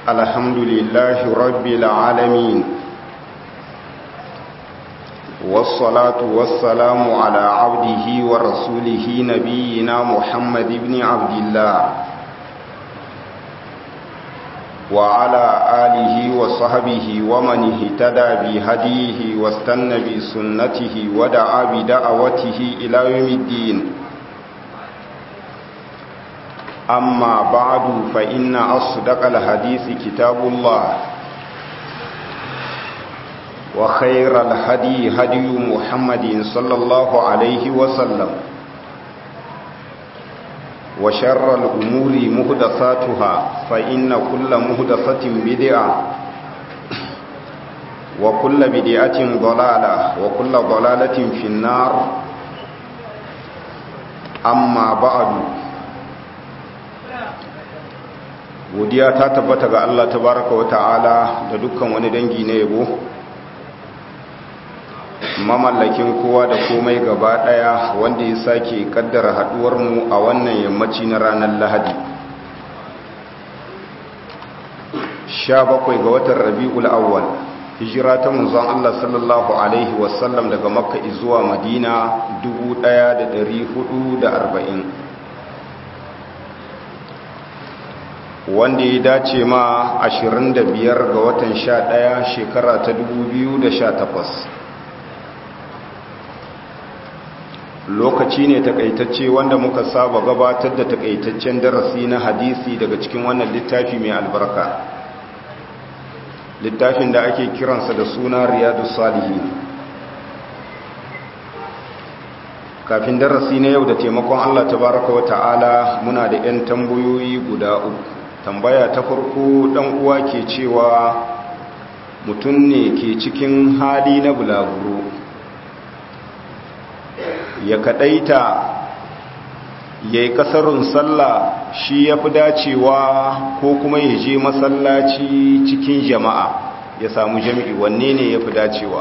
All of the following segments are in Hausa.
الحمد لله رب العالمين والصلاة والسلام على عبده ورسوله نبينا محمد بن عبد الله وعلى آله وصحبه ومن اهتدى بهديه واستنى بسنته ودعا بدعوته إلى يوم الدين أما بعد فإن أصدق الحديث كتاب الله وخير الهدي هدي محمد صلى الله عليه وسلم وشر الأمور مهدساتها فإن كل مهدسة بدعة وكل بدعة ضلالة وكل ضلالة في النار أما بعد godiya ta tabbata ga Allah tabaraka wa ta'ala da dukkan wani dangi na yabo mamallakin kowa da komai gaba daya wanda ya sake kaddara haduwar mu a wannan yammaci na ranar Lahadi 17 ga watan Rabiul Awwal hijira ta manzon Allah sallallahu alaihi wasallam daga Makka zuwa Madina 1440 wanda ya dace ma 25 ga watan 11 shekara ta 2018 lokaci ne takaitacce wanda muka saba gabatar da takaitaccen darasi na hadisi daga cikin wannan littafi mai albarka littafin da ake kiransa da suna riyadu salihin kafin darasi na yau da taimakon allah tabaraka wa ta'ala muna da 'yan tambayoyi guda uku tambaya ta farko dan uwa ke cewa mutum ne ke cikin hali na bulaguro ya kadaita ya yi kasarun sallah shi ya fi dacewa ko kuma ya je masallaci cikin jama'a ya samu jami'i wanne ne ya fi dacewa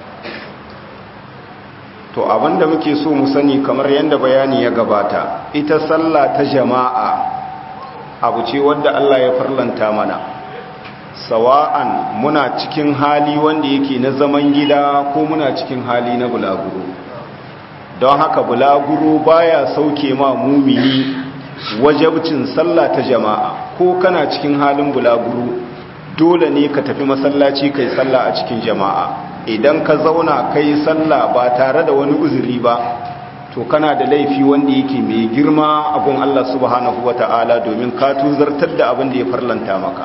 to abinda muke so mu sani kamar yadda bayani ya gabata ita sallah ta jama'a abu ce wadda Allah ya farlanta mana sawa'an muna cikin hali wanda yake na zaman gida ko muna cikin hali na bulaguro don haka bulaguro baya sauke ma mumini wajabcin sallah ta jama'a ko kana cikin halin bulaguro dole ne ka tafi masallaci kai sallah a cikin jama'a idan ka zauna kai sallah ba tare da wani uzuri ba to kana da laifi wanda yake mai girma abun Allah subhanahu wata'ala domin ka tuzartar da abin da ya farlanta maka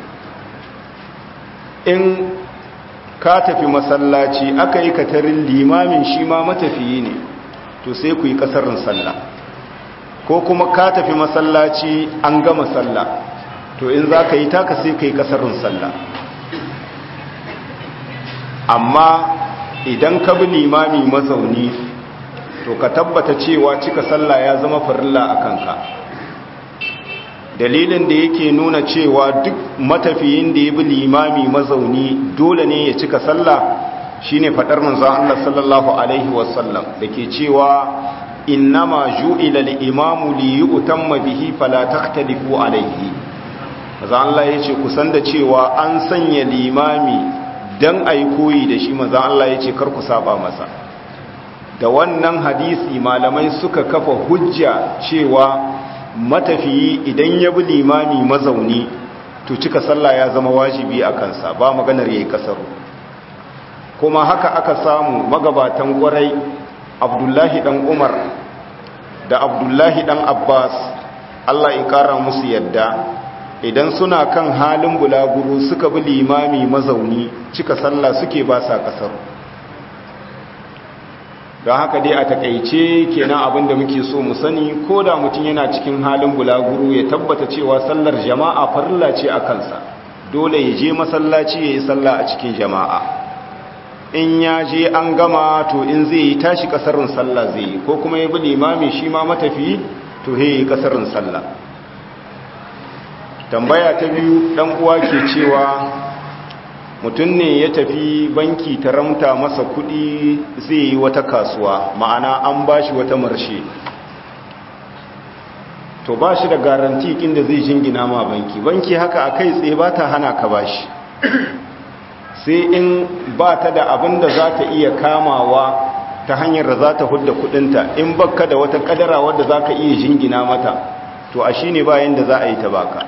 in ka tafi masallaci aka yi katarin limamin shi ma matafiyi ne to sai ku yi kasarin sallah ko kuma ka tafi masallaci an gama sallah to in za ka yi taka sai ka yi kasarin sallah amma idan ka bi limami mazauni to ka tabbata cewa cika sallah ya zama farilla a kanka dalilin da yake nuna cewa duk matafiyin da ya bi limami mazauni dole ne ya cika sallah shine fadar manzon Allah sallallahu alaihi wasallam dake cewa innama ju'ila al-imamu li yu'tamma bihi fala takhtalifu alaihi manzon Allah yace kusan da cewa an sanya limami dan ayi koyi da shi manzon Allah yace kar ku saba masa da wannan hadisi malamai suka kafa hujja cewa matafiyi idan ya bi limami mazauni to cika sallah ya zama wajibi a kansa ba maganar yayi kasaru kuma haka aka samu magabatan gwarai abdullahi dan umar da abdullahi dan abbas allah ya kara musu yadda idan suna kan halin bulaguro suka bi limami mazauni cika sallah suke ba sa kasaru don haka dai a takaice kenan abin da muke so mu sani ko da mutum yana cikin halin bulaguro ya tabbata cewa sallar jama'a farilla ce a kansa dole ya je masallaci ya yi sallah a cikin jama'a in ya je an gama to in zai yi tashi kasarin sallah zai yi ko kuma ya bi limami shi ma matafi to ya yi kasarin sallah tambaya ta biyu dan uwa ke cewa mutum ne ya tafi banki ta ramta masa kudi zai yi wata kasuwa ma'ana an bashi wata marshe to ba shi da garanti inda zai jingina ma banki banki haka a kai tsaye ba ta hana ka ba shi sai in ba ta da abin da za ta iya kamawa ta hanyar da za ta hudda kudinta in baka da wata kadara wadda za ka iya jingina mata to a shi ne bayan da za a yi ta baka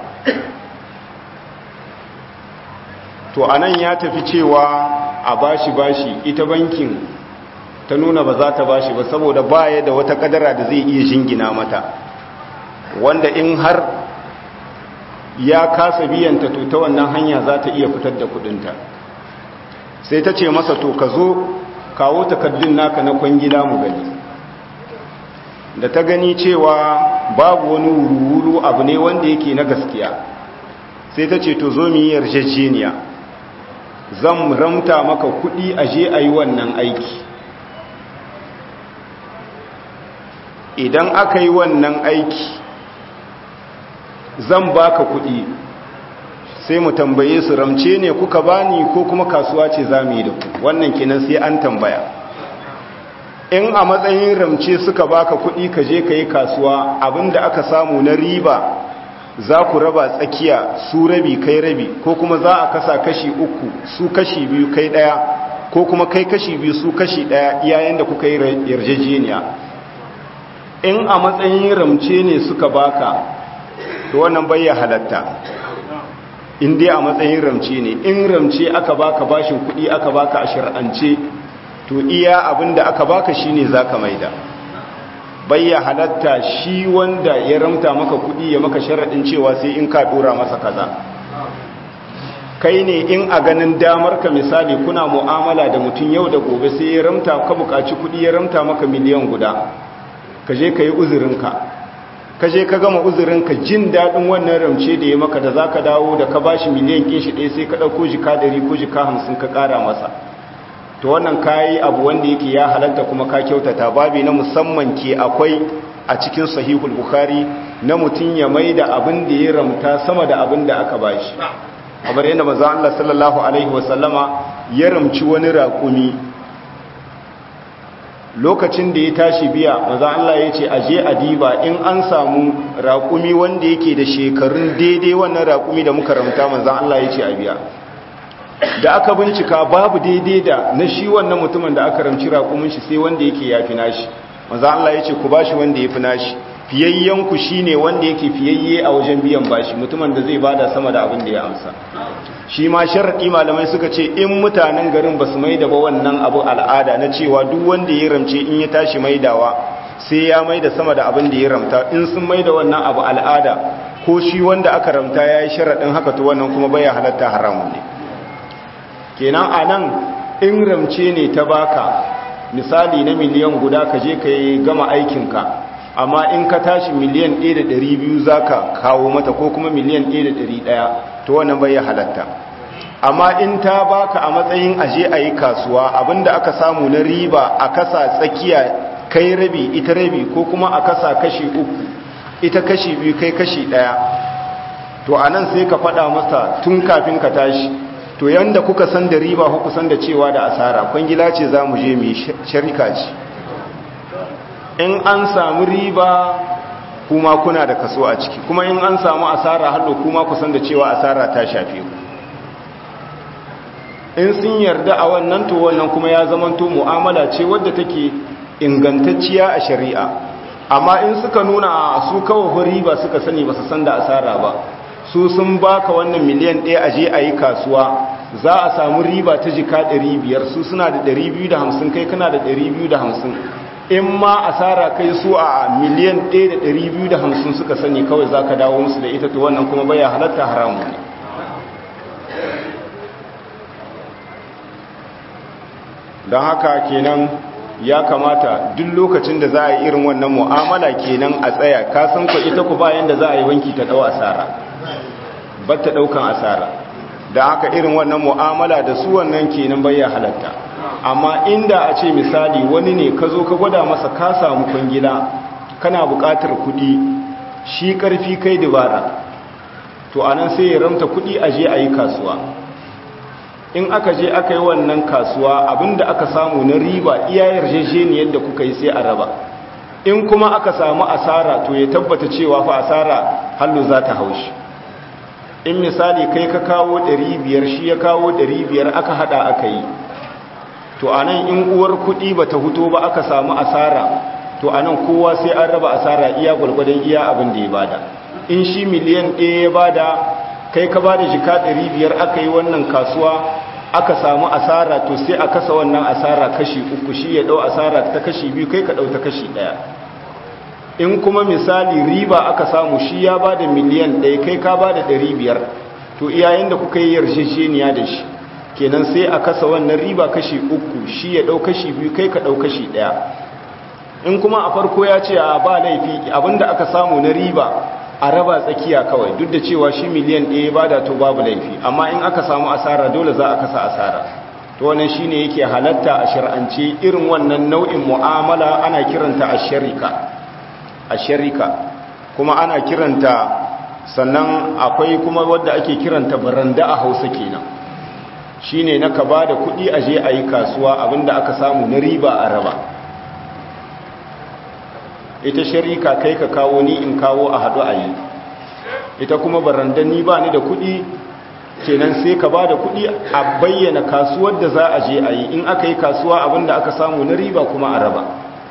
to a nan ya tafi cewa a bashi bashi ita bankin ta nuna ba za ta bashi ba saboda baya da wata kadara da zai iya jingina mata wanda in har ya kasa biyanta to ta wannan hanya za ta iya fitar da kudinta sai ta ce masa to ka zo kawo takardun naka na kwangila mu gani da ta gani cewa babu wani wuru-wuru abu ne wanda yake na gaskiya sai ta ce to zo mu yi yarjejeniya zan ramta maka kudi a je a yi wannan aiki idan aka yi wannan aiki zan baka kudi sai mu tambaye su ramce ne kuka bani ko kuma kasuwa ce za mu yi da ku wannan kenan sai an tambaya in a matsayin ramce suka baka kudi ka je ka yi kasuwa abinda aka samu na riba za ku raba tsakiya su rabi kai rabi ko kuma za a kasa kashi uku su kashi biyu kai daya ko kuma kai kashi biyu su kashi daya yayin da kuka yi yarjejeniya in a matsayin ramce ne suka baka to wannan bayya halatta in dai a matsayin ramce ne in ramce aka baka bashin kuɗi aka baka a shir'ance to iya abinda aka baka shine zaka maida bayya halatta shi wanda ya ramta maka kuɗi ya maka sharaɗin cewa sai in ka dora masa kaza kai ne in a ganin damar ka misali kuna mu'amala da mutum yau da gobe sai ya ramta ka buƙaci kuɗi ya ramta maka miliyan guda ka je ka yi uzurinka ka je ka gama uzurinka jin daɗin wannan ramce da ya maka da za ka dawo da ka ba shi miliyan ƙin shi ɗaya sai ka ɗauko jika ɗari ko jika hamsin ka ƙara masa to wannan ka yi abu wanda yake ya halatta kuma ka kyautata babi na musamman ke akwai a cikin sahihul bukhari na mutum ya mai da abin da ya ramta sama da abin da aka ba shi kamar yadda maza Allah sallallahu alaihi wasallama ya ramci wani raƙumi lokacin da ya tashi biya maza Allah ya ce aje a diba in an samu raƙumi wanda yake da shekarun daidai wannan raƙumi da muka ramta maza Allah ya ce a biya da aka bincika babu daidai da na shi wannan mutumin da aka ramci raƙumin shi sai wanda yake ya fi nashi maza Allah ya ce ku bashi wanda ya fi nashi fiyayyenku shi ne wanda yake fiyayye a wajen biyan bashi mutumin da zai bada sama da abin da ya amsa shi ma sharaɗi malamai suka ce in mutanen garin ba su maida ba wannan abu al'ada na cewa duk wanda ya ramce in ya tashi maidawa sai ya maida sama da abin da ya ramta in sun maida wannan abu al'ada ko shi wanda aka ramta ya yi sharaɗin haka to wannan kuma baya halatta haramun ne kenan a nan in ramce ne ta baka misali na miliyan guda ka je ka yi gama aikinka amma in ka tashi miliyan 1,200 za ka kawo mata ko kuma miliyan 1,100 to wannan bai halatta amma in ta baka a matsayin aje a yi kasuwa abinda aka samu na riba a kasa tsakiya kai rabi ita rabi ko kuma a kasa kashi uku ita kashi biyu kai kashi ɗaya to a nan sai ka faɗa masa tun kafin ka tashi to yanda kuka san da riba kuka san da cewa da asara kwangila ce za mu je mu sharika ce in an samu riba kuma kuna da kaso a ciki kuma in an samu asara hallo kuma kusan da cewa asara ta shafe ku in sun yarda a wannan to wannan kuma ya zamanto mu'amala ce wadda take ingantacciya a shari'a amma in suka nuna su kawai riba suka sani ba su san da asara ba su sun baka wannan miliyan ɗaya a je a yi kasuwa za a samu riba ta jika 500 su suna da 250 kai kana da 250 in ma asara kai su a miliyan 1,250 suka sani kawai za ka dawo musu da ita to wannan kuma baya halatta haramu ne don haka kenan ya kamata duk lokacin da za a yi irin wannan mu'amala kenan a tsaya kasan ku ita ku bayan da za a yi wanki ta dau asara ba ta daukan asara da haka irin wannan mu'amala da su wannan kenan baya halatta amma inda a ce misali wani ne ka zo ka gwada masa ka samu kwangila kana buƙatar kuɗi shi ƙarfi kai dabara to anan sai ya ramta kuɗi a je a yi kasuwa in aka je aka yi wannan kasuwa abinda aka samu na riba iya yarjejeniyar da kuka yi sai a raba in kuma aka samu asara to ya tabbata cewa fa asara hallu za ta haushi in misali kai ka kawo 500 shi ya kawo 500 aka hada aka yi to anan in uwar kudi bata huto ba aka samu asara to anan kowa sai an raba asara iya gwargwadon iya abin da ya bada in shi miliyan ɗaya ya bada kai ka bada jika 500 aka yi wannan kasuwa aka samu asara to sai a kasa wannan asara kashi uku shi ya dau asara ta kashi biyu kai ka dau ta kashi daya in kuma misali riba aka samu shi ya bada miliyan ɗaya kai ka bada ɗari biyar to iyayen da kuka yi yarjejeniya da shi kenan sai a kasa wannan riba kashi uku shi ya dau kashi biyu kai ka dau kashi daya in kuma a farko ya ce a ba laifi abinda aka samu na riba a raba tsakiya kawai duk da cewa shi miliyan ɗaya ba da to babu laifi amma in aka samu asara dole za a kasa asara to wannan shine yake halatta a shar'ance irin wannan nau'in mu'amala ana kiranta asharika asharika kuma ana kiranta sannan akwai kuma wadda ake kiranta baranda a Hausa kenan shine na ka bada kuɗi a je a yi kasuwa abinda aka samu na riba a raba ita sharika kai ka kawo ni in kawo a haɗu a yi ita kuma barandan ni ba ni da kuɗi kenan sai ka ba da kuɗi a bayyana kasuwar da za a je a yi in aka yi kasuwa abinda aka samu na riba kuma a raba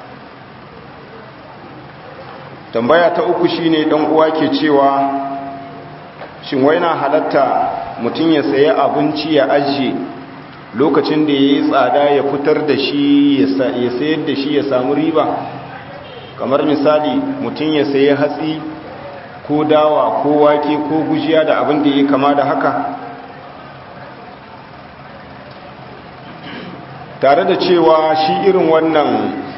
tambaya ta uku shine dan uwa ke cewa shin wai na halatta mutum ya sayi abinci ya ajiye lokacin da ya yi tsada ya fitar da shi ya sayar da shi ya samu riba kamar misali mutum ya sayi hatsi ko dawa ko wake ko gujiya da abin da ya kama da haka tare da cewa shi irin wannan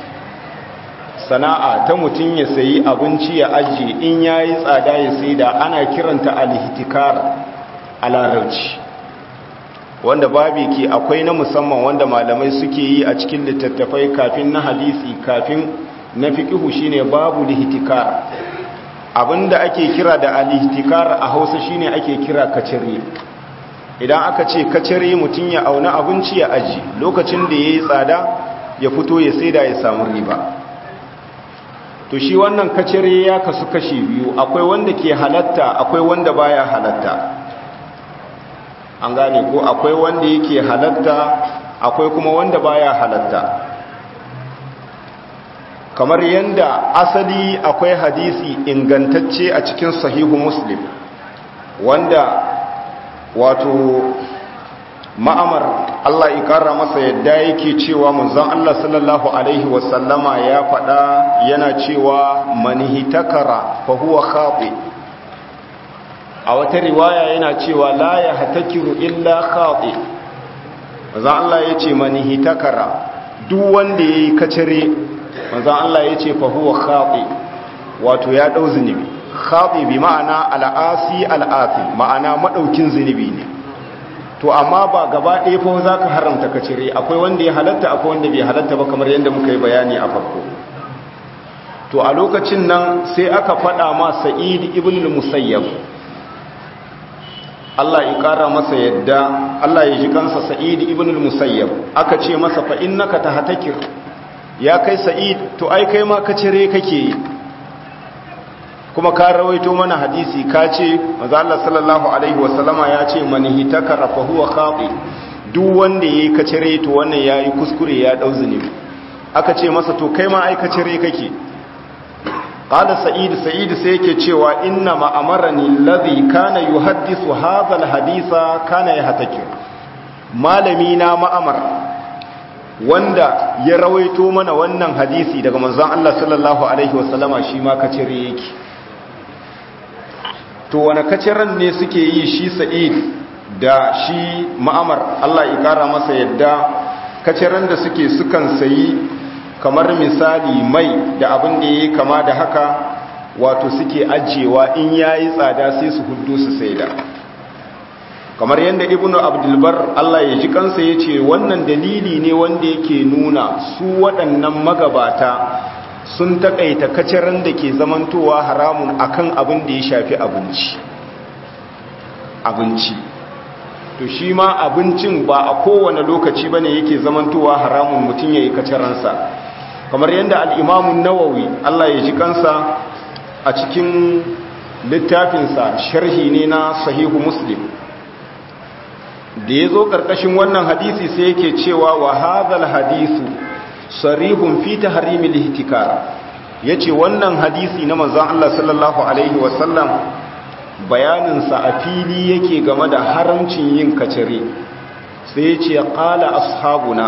sana'a ta mutum ya sayi abinci ya ajiye in ya yi tsada ya sai da ana kiranta alhitikar a larabci wanda babi ke akwai na musamman wanda malamai suke yi a cikin littattafai kafin na hadisi kafin na fiƙihu shine babu lihtikar abinda ake kira da alihtikar a hausa shine ake kira kacire idan aka ce kacire mutum ya auna abinci ya aji lokacin da ya yi tsada ya fito ya saida ya samu riba to shi wannan kacire ya kasu kashi biyu akwai wanda ke halatta akwai wanda baya halatta an gane ko akwai wanda yake halatta akwai kuma wanda baya halatta kamar yadda asali akwai hadisi ingantacce a cikin sahihu muslim wanda wato ma'amar Allah ikara masa yadda yake cewa manzon Allah sallallahu alaihi wasallama ya faɗa yana cewa manihitakara fa huwa khati a wata riwaya yana cewa la yahtakiru illa khati manzon Allah yace manihitakara duk wanda yayi kacare manzon Allah yace fa huwa khati wato ya dau zunubi khati bi ma'ana al'asi al'afi ma'ana madaukin zunubi ne to amma ba gaba ɗaya fa za ka haramta ka cire akwai wanda ya halatta akwai wanda bai halatta ba kamar yadda muka yi bayani a farko to a lokacin nan sai aka faɗa ma sa'id ibn al-musayyab Allah ya ƙara masa yadda Allah ya ji kansa sa'id ibn al-musayyab aka ce masa fa innaka tahtakir ya kai sa'id to ai kai ma ka cire kake yi kuma ka rawaito mana hadisi ka ce maza Allah sallallahu alaihi wasallama ya ce man hitakara fa huwa khati duk wanda yayi kacire to wannan yayi kuskure ya dau zunubi aka ce masa to kai ma ai kacire kake qala sa'id sa'id sai yake cewa inna ma amarani alladhi kana yuhaddisu hadha alhadisa kana yahtakir malami na ma'amar wanda ya rawaito mana wannan hadisi daga manzon Allah sallallahu alaihi wasallama shi ma kacire yake to wani kaciran ne suke yi shi sa'id da shi ma'amar Allah ya kara masa yadda kaciran da suke sukan sayi kamar misali mai da abin da ya kama da haka wato suke ajiyewa in ya yi tsada sai su hudu su saida kamar yadda ibnu abdulbar Allah ya ji kansa ya ce wannan dalili ne wanda yake nuna su waɗannan magabata sun takaita kaciran da ke zamantowa haramun akan abin da ya shafi abinci abinci to shi ma abincin ba a kowane lokaci bane yake zamantowa haramun mutum yayi kaciransa kamar yadda al'imamun nawawi Allah ya ji kansa a cikin littafinsa sharhi ne na sahihu muslim da ya zo ƙarƙashin wannan hadisi sai yake cewa wa hadhal hadisu sarihun fi tahrimil ihtikar yace wannan hadisi na manzon Allah sallallahu alaihi wasallam bayanin sa a fili yake game da haramcin yin kacare sai yace qala ashabuna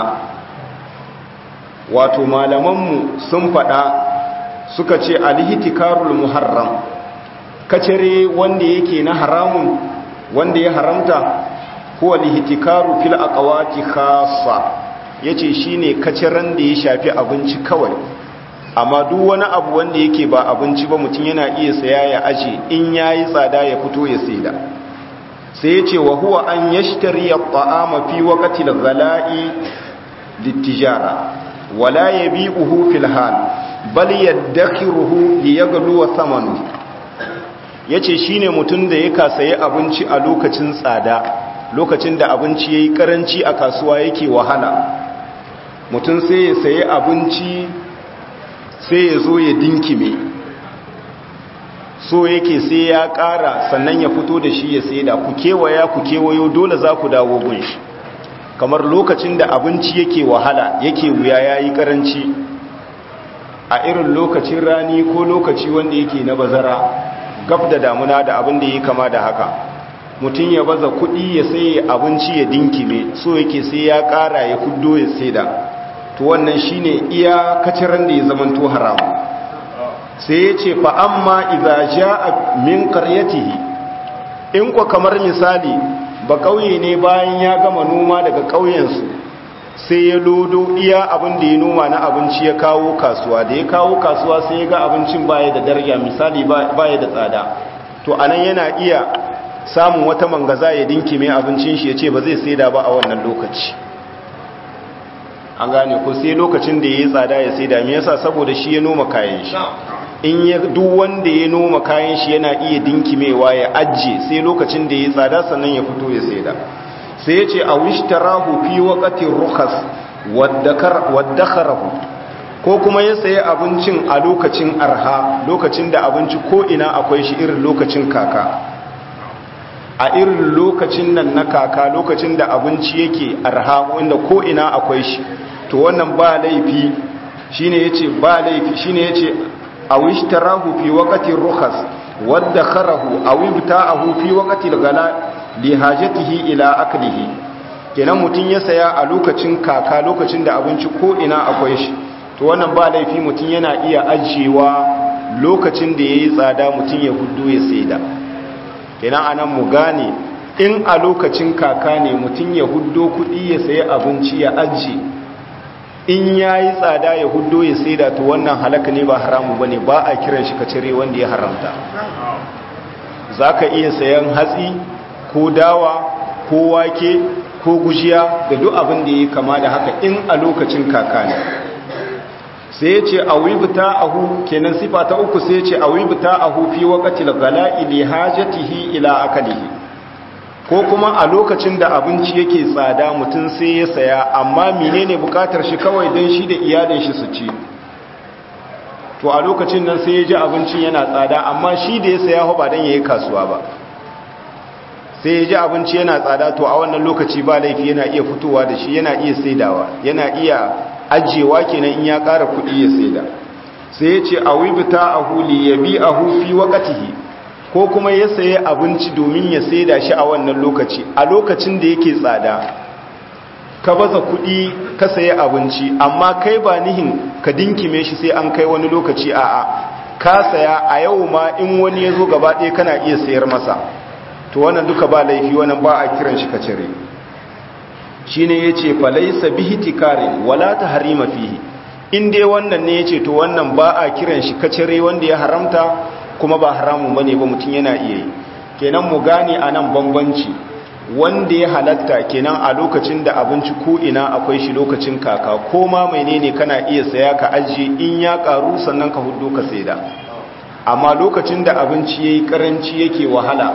wato malaman mu sun fada suka ce al-ihtikarul muharram kacare wanda yake na haramun wanda ya haramta huwa al-ihtikaru fil aqwati khassa yace shine kaciran da ya shafi abinci kawai amma duk wani abu wanda yake ba abinci ba mutum yana iya saya ya aje in yayi tsada ya fito ya saida sai yace wa huwa an yashtari at-ta'ama fi waqti al-ghala'i lit-tijara wala yabi'uhu fil hal bal yadakhiruhu liyaghlu thamanu yace shine mutum da ya sayi abinci a lokacin tsada lokacin da abinci yayi karanci a kasuwa yake wahala mutum sai ya sayi abinci sai ya zo ya dinkime so yake sai ya ƙara sannan ya fito da shi ya saida ku kewaya ku kewayo dole za ku dawo gun shi kamar lokacin da abinci yake wahala yake wuya ya yi ƙaranci a irin lokacin rani ko lokaci wanda yake na bazara gab da damuna da abin da ya kama da haka mutum ya baza kuɗi ya sai abinci ya dinkime so yake sai ya ƙara ya kuddo ya saida to wannan shine iya kaciran da ya zamanto haramu sai ya ce fa amma idza jaa min qaryatihi in ko kamar misali ba kauye ne bayan ya gama noma daga kauyensu sai ya lodo iya abin da ya noma na abinci ya kawo kasuwa da ya kawo kasuwa sai ya ga abincin baya da daraja misali baya da tsada to anan yana iya samun wata mangaza ya dinkime abincin shi ya ce ba zai saida ba a wannan lokaci an gane ko sai lokacin da ya yi tsada ya saida me yasa saboda shi ya noma kayan shi in ya duk wanda ya noma kayan shi yana iya dinkimewa ya ajje sai lokacin da ya yi tsada sannan ya fito ya saida sai ya ce a wishtarahu fi waqati rukhas waddakharahu ko kuma ya sayi abincin a lokacin arha lokacin da abinci ko ina akwai shi irin lokacin kaka a irin lokacin nan na kaka lokacin da abinci yake arha wanda ko ina akwai shi to wannan ba laifi shine yace ba laifi shine yace aw ishtarahu fi waqti rukhas wadda kharahu aw ibta'ahu fi waqti al-ghala li hajatihi ila aklihi kenan mutun ya saya a lokacin kaka lokacin da abinci ko ina akwai shi to wannan ba laifi mutun yana iya ajiyewa lokacin da yayi tsada mutun ya huddo ya saida kenan anan mu gane in a lokacin kaka ne mutun ya huddo kudi ya sayi abinci ya ajiye in ya yi tsada ya hudo ya saida to wannan halaka ne ba haramu ba ne ba a kiran shi kacire wanda ya haramta za ka iya sayan hatsi ko dawa ko wake ko gujiya da duk abin da ya kama da haka in a lokacin kaka ne sai ya ce a wibita ahu kenan sifa ta uku sai ya ce a wibita ahu fi wakatil gala'i li hajatihi ila akalihi ko kuma a lokacin da abinci yake tsada mutum sai ya saya amma menene bukatar shi kawai don shi da iyalin shi su ci to a lokacin nan sai ya ji abincin yana tsada amma shi da ya saya ba don ya yi kasuwa ba sai ya ji abinci yana tsada to a wannan lokaci ba laifi yana iya fitowa da shi yana iya saidawa yana iya ajiyewa kenan in ya ƙara kuɗi ya saida sai ya ce a wibita a huli ya bi a hufi wakatihi ko kuma ya saye abinci domin ya saida shi a wannan lokaci a lokacin da yake tsada ka baza kuɗi ka saye abinci amma kai ba nihin ka dinkime shi sai an kai wani lokaci a'a ka saya a yau ma in wani ya zo gaba ɗaya kana iya sayar masa to wannan duka ba laifi wannan ba a kiran shi kacire shi ne ya ce falaisa bihi tikarin wala ta harima fihi in dai wannan ne ya ce to wannan ba a kiran shi kacire wanda ya haramta kuma ba haramun bane ba mutum yana iya yi kenan mu gane a nan bambanci wanda ya halatta kenan a lokacin da abinci ko ina akwai shi lokacin kaka ko ma menene kana iya saya ka ajiye in ya karu sannan ka hudu ka saida amma lokacin da abinci yayi karanci yake wahala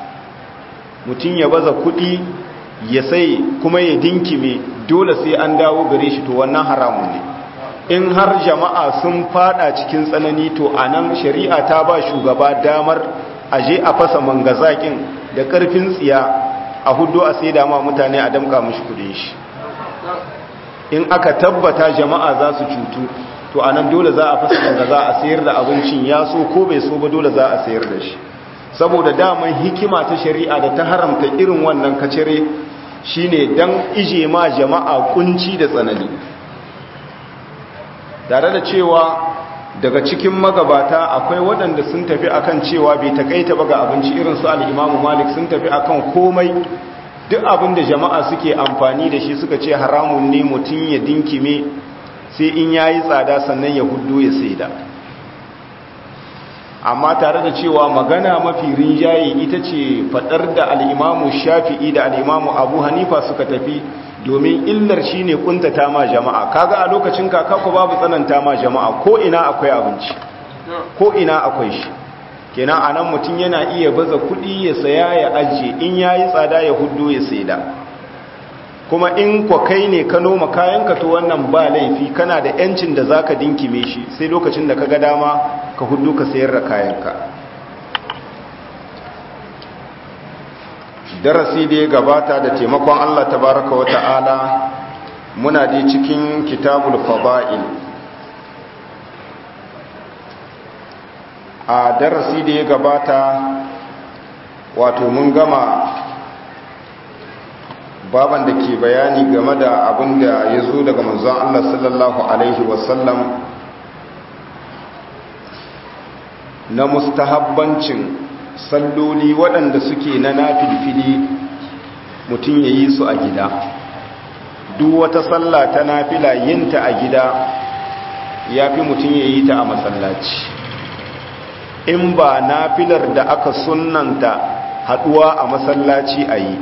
mutum ya baza kuɗi ya sai kuma ya dinkime dole sai an dawo gare shi to wannan haramun ne in har jama'a sun fada cikin tsanani to a nan shari'a ta ba shugaba damar aje a fasa mangazakin da karfin tsiya a hudu a sai dama mutane a damka mashi kudin shi in aka tabbata jama'a za su cutu to a nan dole za a fasa mangaza a sayar da abincin ya so ko bai so ba dole za a sayar da shi saboda daman hikima ta shari'a da ta haramta irin wannan kacere shine dan ije ma jama'a kunci da tsanani tare da cewa daga cikin magabata akwai waɗanda sun tafi akan cewa bai takaita ba ga abinci irin su al-Imam Malik sun tafi akan komai duk abin da jama'a suke amfani da shi suka ce haramun ne mutum ya dinkime sai in yayi tsada sannan ya huddo ya saida amma tare da cewa magana mafi rinjaye ita ce fadar da al-Imam Shafi'i da al-Imam Abu Hanifa suka tafi domin illar shi ne kuntata ma jama'a kaga a lokacin kaka ku babu tsananta ma jama'a ko ina akwai abinci ko ina akwai shi kenan anan mutum yana iya baza kuɗi ya saya ya ajiye in yayi tsada ya huddo ya saida kuma in kwa kai ne ka noma kayanka to wannan ba laifi kana da yancin da zaka dinkime shi sai lokacin da kaga dama ka huddo ka sayar da kayanka darasi da ya gabata da taimakon Allah tabaraka wa ta'ala muna da cikin kitabul fada'il a darasi da ya gabata wato mun gama baban da ke bayani game da abin da ya zo daga manzon Allah sallallahu alaihi wasallam na mustahabbancin salloli waɗanda suke na nafilfili mutum ya yi su a gida duk wata salla ta nafila yinta a gida ya fi mutum ya yi ta a masallaci in ba nafilar da aka sunanta haɗuwa a masallaci a yi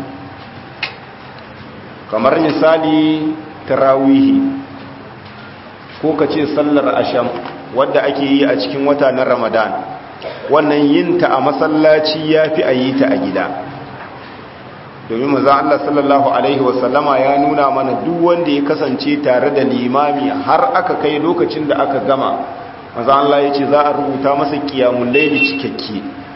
kamar misali tarawihi ko ka ce sallar asham wadda ake yi a cikin wata na ramadan wannan yinta a masallaci ya fi a yi ta a gida domin maza Allah sallallahu Alaihi wasallama ya nuna mana duk wanda ya kasance tare da limami har aka kai lokacin da aka gama maza Allah ya ce za a rubuta masa kiyamun laili cikakke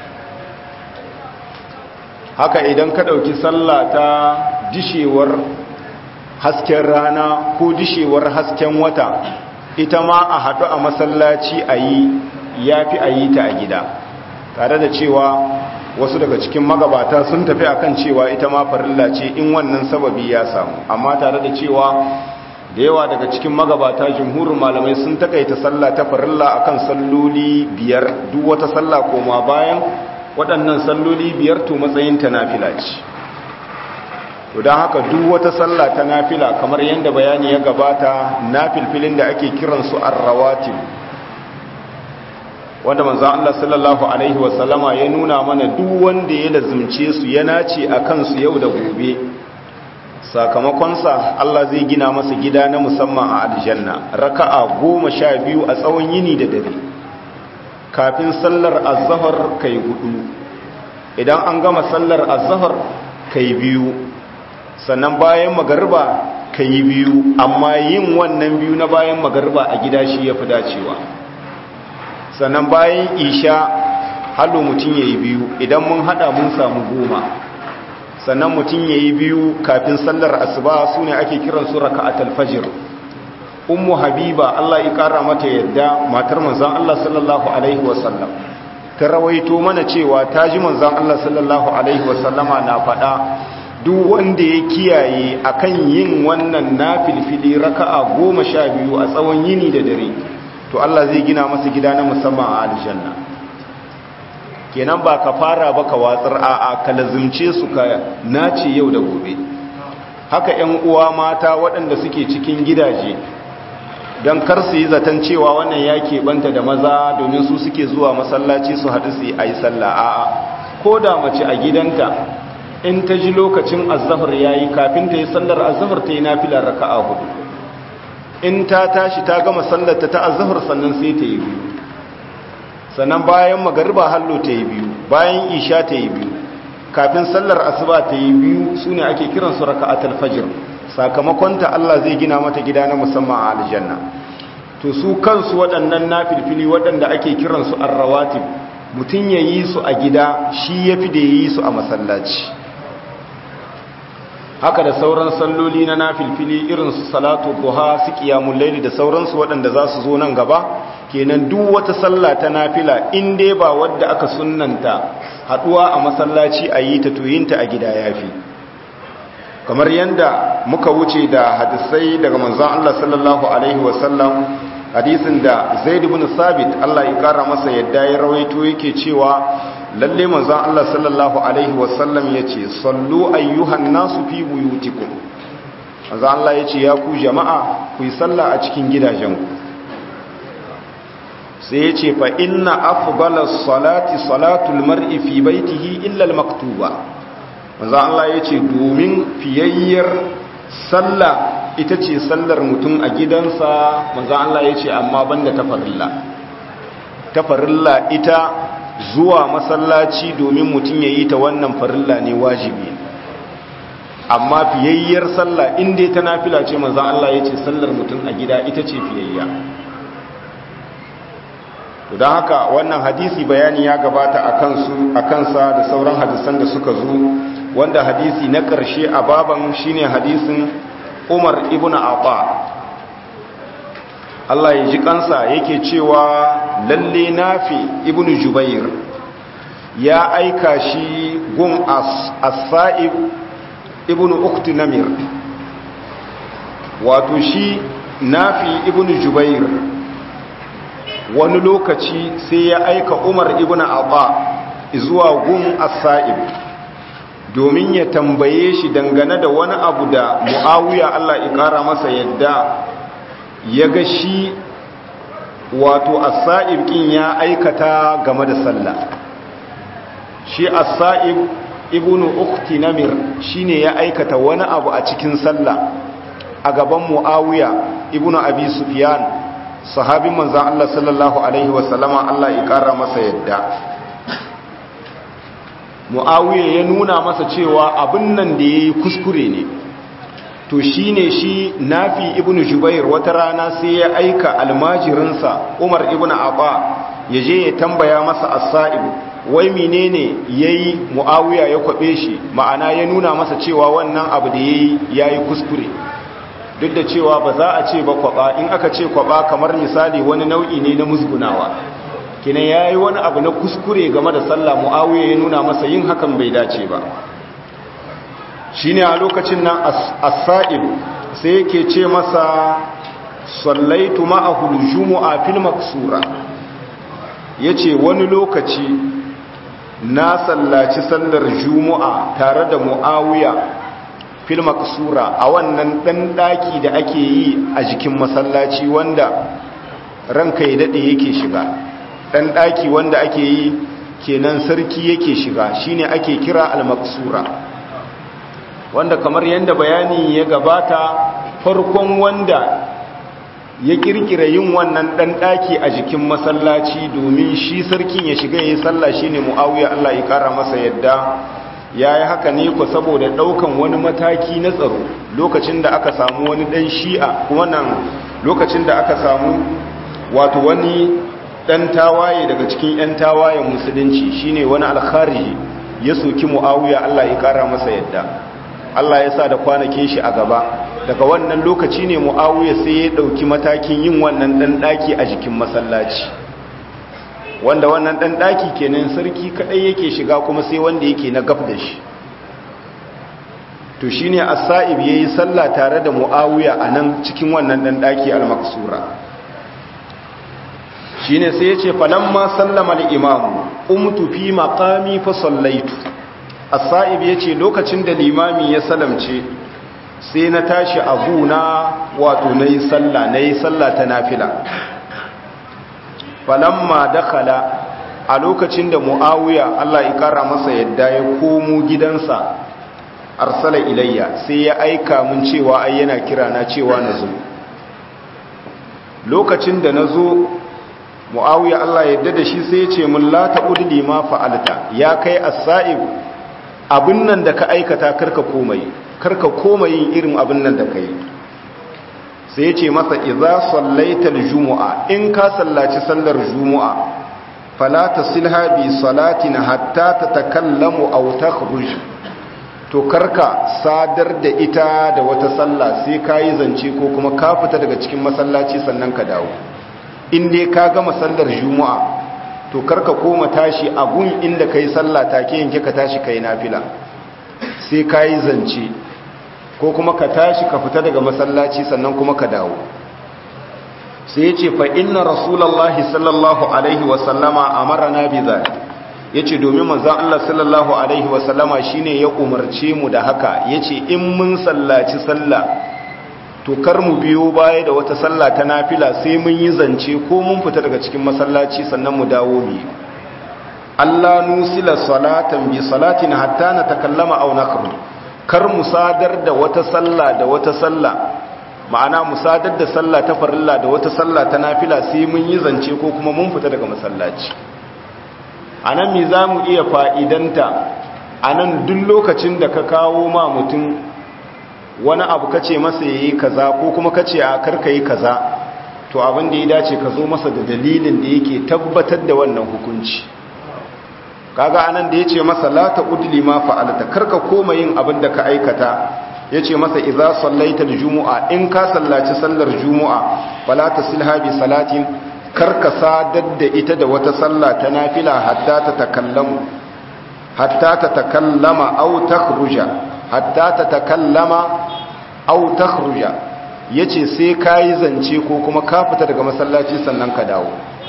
haka idan ka ɗauki sallah ta dishewar hasken rana ko dishewar hasken wata ita ma a haɗu a masallaci a yi ya fi a yi ta a gida tare da cewa wasu daga cikin magabata sun tafi akan cewa ita ma farilla ce in wannan sababi ya samu amma tare da cewa da yawa daga cikin magabata jumhurin malamai sun takaita sallah ta farilla akan salloli biyar duk wata sallah koma bayan waɗannan salloli biyar to matsayin ta nafila ce to don haka duk wata sallah ta nafila kamar yadda bayani ya gabata nafilfilin da ake kiransu arrawatib wanda manzan Allah sallallahu Alaihi wasallama ya nuna mana duk wanda ya lazumce su ya nace a kansu yau da gobe sakamakonsa Allah zai gina masa gida na musamman a aljanna raka'a goma sha biyu a tsawon yini da dare kafin sallar azahar kai hudu idan an gama sallar azahar kai biyu sannan bayan magarba kai biyu amma yin wannan biyu na bayan magarba a gida shi ya fi dacewa sannan bayan isha hallo mutum ya yi biyu idan mun hada mun samu goma sannan mutum ya yi biyu kafin sallar asuba su ne ake kiran su raka fajr ummu habiba Allah ya kara mata yadda matar manzon Allah sallallahu alaihi wasallam ta rawaito mana cewa ta ji manzon Allah sallallahu alaihi wasallama na faɗa duk wanda ya kiyaye akan yin wannan nafilfili raka'a goma sha biyu a tsawon yini da dare to Allah zai gina masa gida na musamman a aljanna kenan ba ka fara ba ka watsar a'a ka lazumce su ka nace yau da gobe haka ƴan uwa mata waɗanda suke cikin gidaje don kar su yi zaton cewa wannan ya keɓanta da maza domin su suke zuwa masallaci su haɗu su yi a yi sallah a'a ko da mace a gidanta in ta ji lokacin azahar ya yi kafin ta yi sallar azahar ta yi nafilar raka'a hudu in ta tashi ta gama sallarta ta azahar sannan sai ta yi biyu sannan bayan magariba hallo ta yi biyu bayan isha ta yi biyu kafin sallar asuba ta yi biyu su ne ake kiransu raka'atul fajr sakamakonta Allah zai gina mata gida na musamman a aljanna to su kansu waɗannan nafilfili waɗanda ake kiransu arrawatib mutum ya yi su a gida shi ya fi da ya yi su a masallaci haka da sauran salloli na nafilfili irin su salatu duha su qiyamul layli da sauransu waɗanda za su zo nan gaba kenan duk wata sallah ta nafila in dai ba wadda aka sunnanta haduwa a masallaci a yi ta tuyinta a gida yafi kamar yanda muka wuce da hadisai daga manzon Allah sallallahu alaihi wasallam hadisin da Zaid ibn Sabit Allah ya kara masa yadda ya rawaito yake cewa lalle manzon Allah sallallahu alaihi wasallam yace sallu ayyuhan nasu fi buyutikum manzon Allah yace ya ku jama'a ku yi sallah a cikin gidajenku sai yace fa inna afdalas salati salatul mar'i fi baitihi illa al-maktuba manzon Allah yace domin fiyayyar sallah ita ce sallar mutum a gidansa manzon Allah yace amma banda tafarilla tafarilla ita zuwa masallaci domin mutum ya yi ta wannan farilla ne wajibi amma fiyayyar sallah inda ta nafila ce maza Allah ya ce sallar mutum a gida ita ce fiyayya don haka wannan hadisi bayani ya gabata a kansa da sauran hadisan da suka zo wanda hadisi na ƙarshe a baban shine hadisin umar ibn Atta. Allah ya ji kansa yake cewa lalle nafi ibnu jubair ya aika shi gun as-sa'ib ibnu ukti namir wato shi nafi ibnu jubair wani lokaci sai ya aika umar ibnu abba zuwa gun as-sa'ib domin ya tambaye shi dangane da wani abu da muawiya Allah ya kara masa yadda ya ga shi wato asa'ib kin ya aikata game da sallah shi asa'ib ibnu ukti namir shine ya aikata wani abu a cikin sallah a gaban muawiya ibnu abi sufyan sahabin manzon Allah sallallahu alaihi wasallama Allah ya kara masa yadda muawiya ya nuna masa cewa abin nan da yayi kuskure ne to shi ne shi nafi ibn jubair wata rana sai ya aika almajirinsa umar ibn abba ya je ya tambaya masa asa'ib wai menene yayi muawiya ya kwabe shi ma'ana ya nuna masa cewa wannan abu da yayi yayi kuskure duk da cewa ba za a ce ba kwaba in aka ce kwaba kamar misali wani nau'i ne na musgunawa kina yayi wani abu na kuskure game da sallah muawiya ya nuna masa yin hakan bai dace ba shine a lokacin nan as-sa'ib sai yake ce masa sallaitu ma'ahu al-jumu'a fil maksura yace wani lokaci na sallaci sallar jumu'a tare da muawiya fil maksura a wannan dan daki da ake yi a jikin masallaci wanda ranka ya dade yake shiga dan daki wanda ake yi kenan sarki yake shiga shine ake kira al-maksura wanda kamar yadda bayani ya gabata farkon wanda ya kirkira yin wannan dan daki a jikin masallaci domin shi sarkin ya shiga yayin sallah shine Muawiya Allah ya kara masa yadda yayi haka ne ko saboda daukan wani mataki na tsaro lokacin da aka samu wani dan shi'a kuma nan lokacin da aka samu wato wani dan tawaye daga cikin yan tawayen musulunci shine wani al-khariji ya soki Muawiya Allah ya kara masa yadda Allah ya sa da kwanakin shi a gaba daga wannan lokaci ne mu'awiya sai ya ɗauki matakin yin wannan ɗan ɗaki a jikin masallaci wanda wannan ɗan ɗaki kenan sarki kaɗai yake shiga kuma sai wanda yake na gaf da shi to shi ne asa'ib ya yi sallah tare da mu'awiya a nan cikin wannan ɗan ɗaki al-maksura shi ne sai ya ce falamma sallama al'imamu umtu fi maƙami fa sallaitu asa'ib ya ce lokacin da limami ya salamce sai na tashi a guna wato na yi sallah na yi sallah ta nafila falamma dakala a lokacin da mu'awiya Allah ya kara masa yadda ya komo gidansa arsala ilayya sai ya aika mun cewa ai yana kira na cewa na zo lokacin da na zo mu'awiya Allah yadda da shi sai ya ce mun la ta'udli ma fa'alta ya kai as-sa'ib abin nan da ka aikata karka komai karka koma yin irin abin nan da ka yi sai ce masa idza sallaital jumu'a in ka sallaci sallar jumu'a fala tasilha bi salatin hatta tatakallamu aw takhruj to karka sadar da ita da wata sallah sai kayi zance ko kuma ka fita daga cikin masallaci sannan ka dawo in dai ka gama sallar jumu'a to karka koma tashi a gun inda kai sallah take yanke ka tashi kai nafila sai kayi zance ko kuma ka tashi ka fita daga masallaci sannan kuma ka dawo sai yace fa inna rasulullahi sallallahu alaihi wa sallama amarna bi zalik yace domin manzon Allah sallallahu alaihi wa sallama shine ya umarce mu da haka yace in mun sallaci sallah to kar mu biyo baya da wata sallah ta nafila sai mun yi zance ko mun fita daga cikin masallaci sannan mu dawo mu Allah nusila salatan bi salatin hatta natakallama aw nakhruj kar mu sadar da wata sallah da wata sallah ma'ana mu sadar da sallah ta farilla da wata sallah ta nafila sai mun yi zance ko kuma mun fita daga masallaci anan me zamu iya fa'idanta anan duk lokacin da ka kawo ma mutum wani abu kace masa yayi kaza ko kuma kace a karka yi kaza to abin da ya dace ka zo masa da dalilin da yake tabbatar da wannan hukunci kaga anan da yace masa la taqudli ma fa'alta karka koma yin abin da ka aikata yace masa idza sallaita aljumu'a in ka sallaci sallar jumu'a fala tasilha bi salatin karka sadar da ita da wata sallah ta nafila hatta ta takallamu hatta ta takallama aw takhruja hatta ta takallama aw takhruja yace sai kai zance ko kuma ka fita daga masallaci sannan ka dawo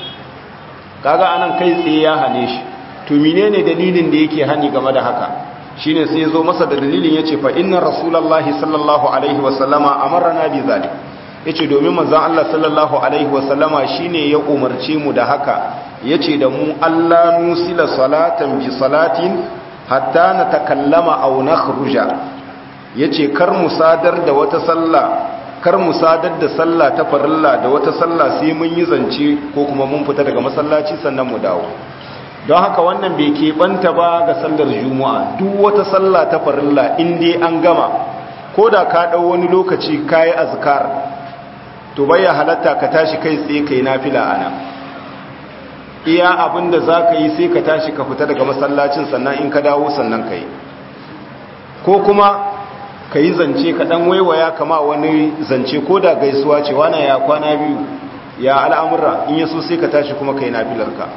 kaga anan kai tsaye ya hane shi to menene dalilin da yake hani game da haka shine sai yazo masa da dalilin yace fa inna rasulullahi sallallahu alaihi wasallama amarna bi zalik yace domin manzon Allah sallallahu alaihi wasallama shine ya umarce mu da haka yace da mu Allah nusila salatan bi salatin hatta natakallama aw nakhruja yace kar mu sadar da wata sallah kar mu sadar da sallah ta farilla da wata sallah sai mun yi zance ko kuma mun fita daga masallaci sannan mu dawo don haka wannan bai keɓanta ba ga sallar juma'a duk wata sallah ta farilla in dai an gama ko da ka ɗau wani lokaci ka yi azkar to ya halatta ka tashi kai tsaye ka yi nafila ana iya abin da za ka yi sai ka tashi ka fita daga masallacin sannan in ka dawo sannan ka yi ko kuma ka yi zance ka ɗan waiwaya kama wani zance ko da gaisuwa ce wana ya kwana biyu ya al'amura in yaso sai ka tashi kuma ka yi nafilarka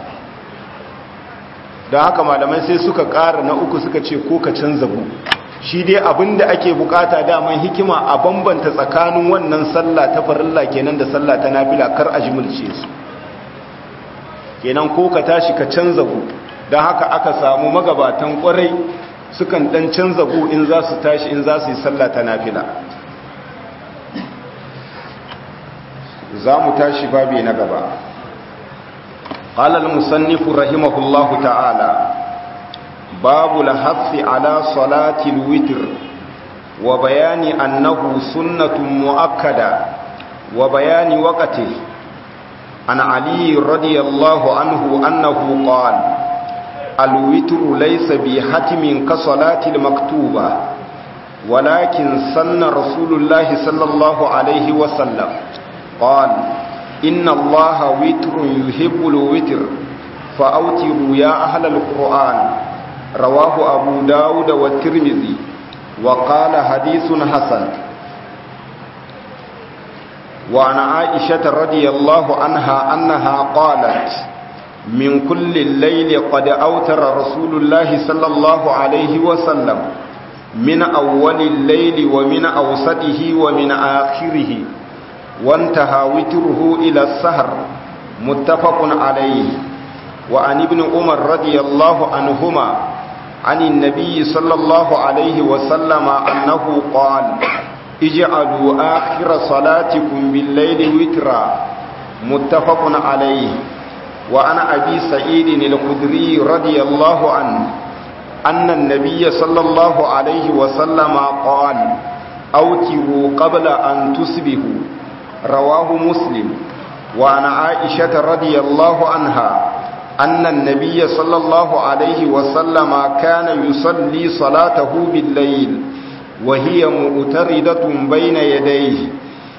don haka malamai sai suka ƙara na uku suka ce ko ka canza bu shi dai abinda ake bukata daman hikima a bambanta tsakanin wannan sallah ta farilla kenan da sallah ta nafila kar a jimilce su kenan ko ka tashi ka canza bu don haka aka samu magabatan kwarai sukan dan canza bu in za su tashi in za su yi sallah ta nafila za mu tashi babi na gaba قال المصنف رحمه الله تعالى باب الحث على صلاة الوتر وبيان أنه سنة مؤكدة وبيان وقته عن علي رضي الله عنه أنه قال الوتر ليس بحتم كصلاة المكتوبة ولكن سن رسول الله صلى الله عليه وسلم قال إن الله وتر يحب الوتر فأوتروا يا أهل القرآن رواه أبو داود والترمذي وقال حديث حسن وعن عائشة رضي الله عنها أنها قالت من كل الليل قد أوتر رسول الله صلى الله عليه وسلم من أول الليل ومن أوسطه ومن آخره وانتهى وتره إلى السهر متفق عليه وعن ابن عمر رضي الله عنهما عن النبي صلى الله عليه وسلم أنه قال اجعلوا آخر صلاتكم بالليل وترا متفق عليه وعن أبي سعيد الخدري رضي الله عنه أن النبي صلى الله عليه وسلم قال أوتروا قبل أن تصبحوا رواه مسلم وعن عائشة رضي الله عنها أن النبي صلى الله عليه وسلم كان يصلي صلاته بالليل وهي مؤتردة بين يديه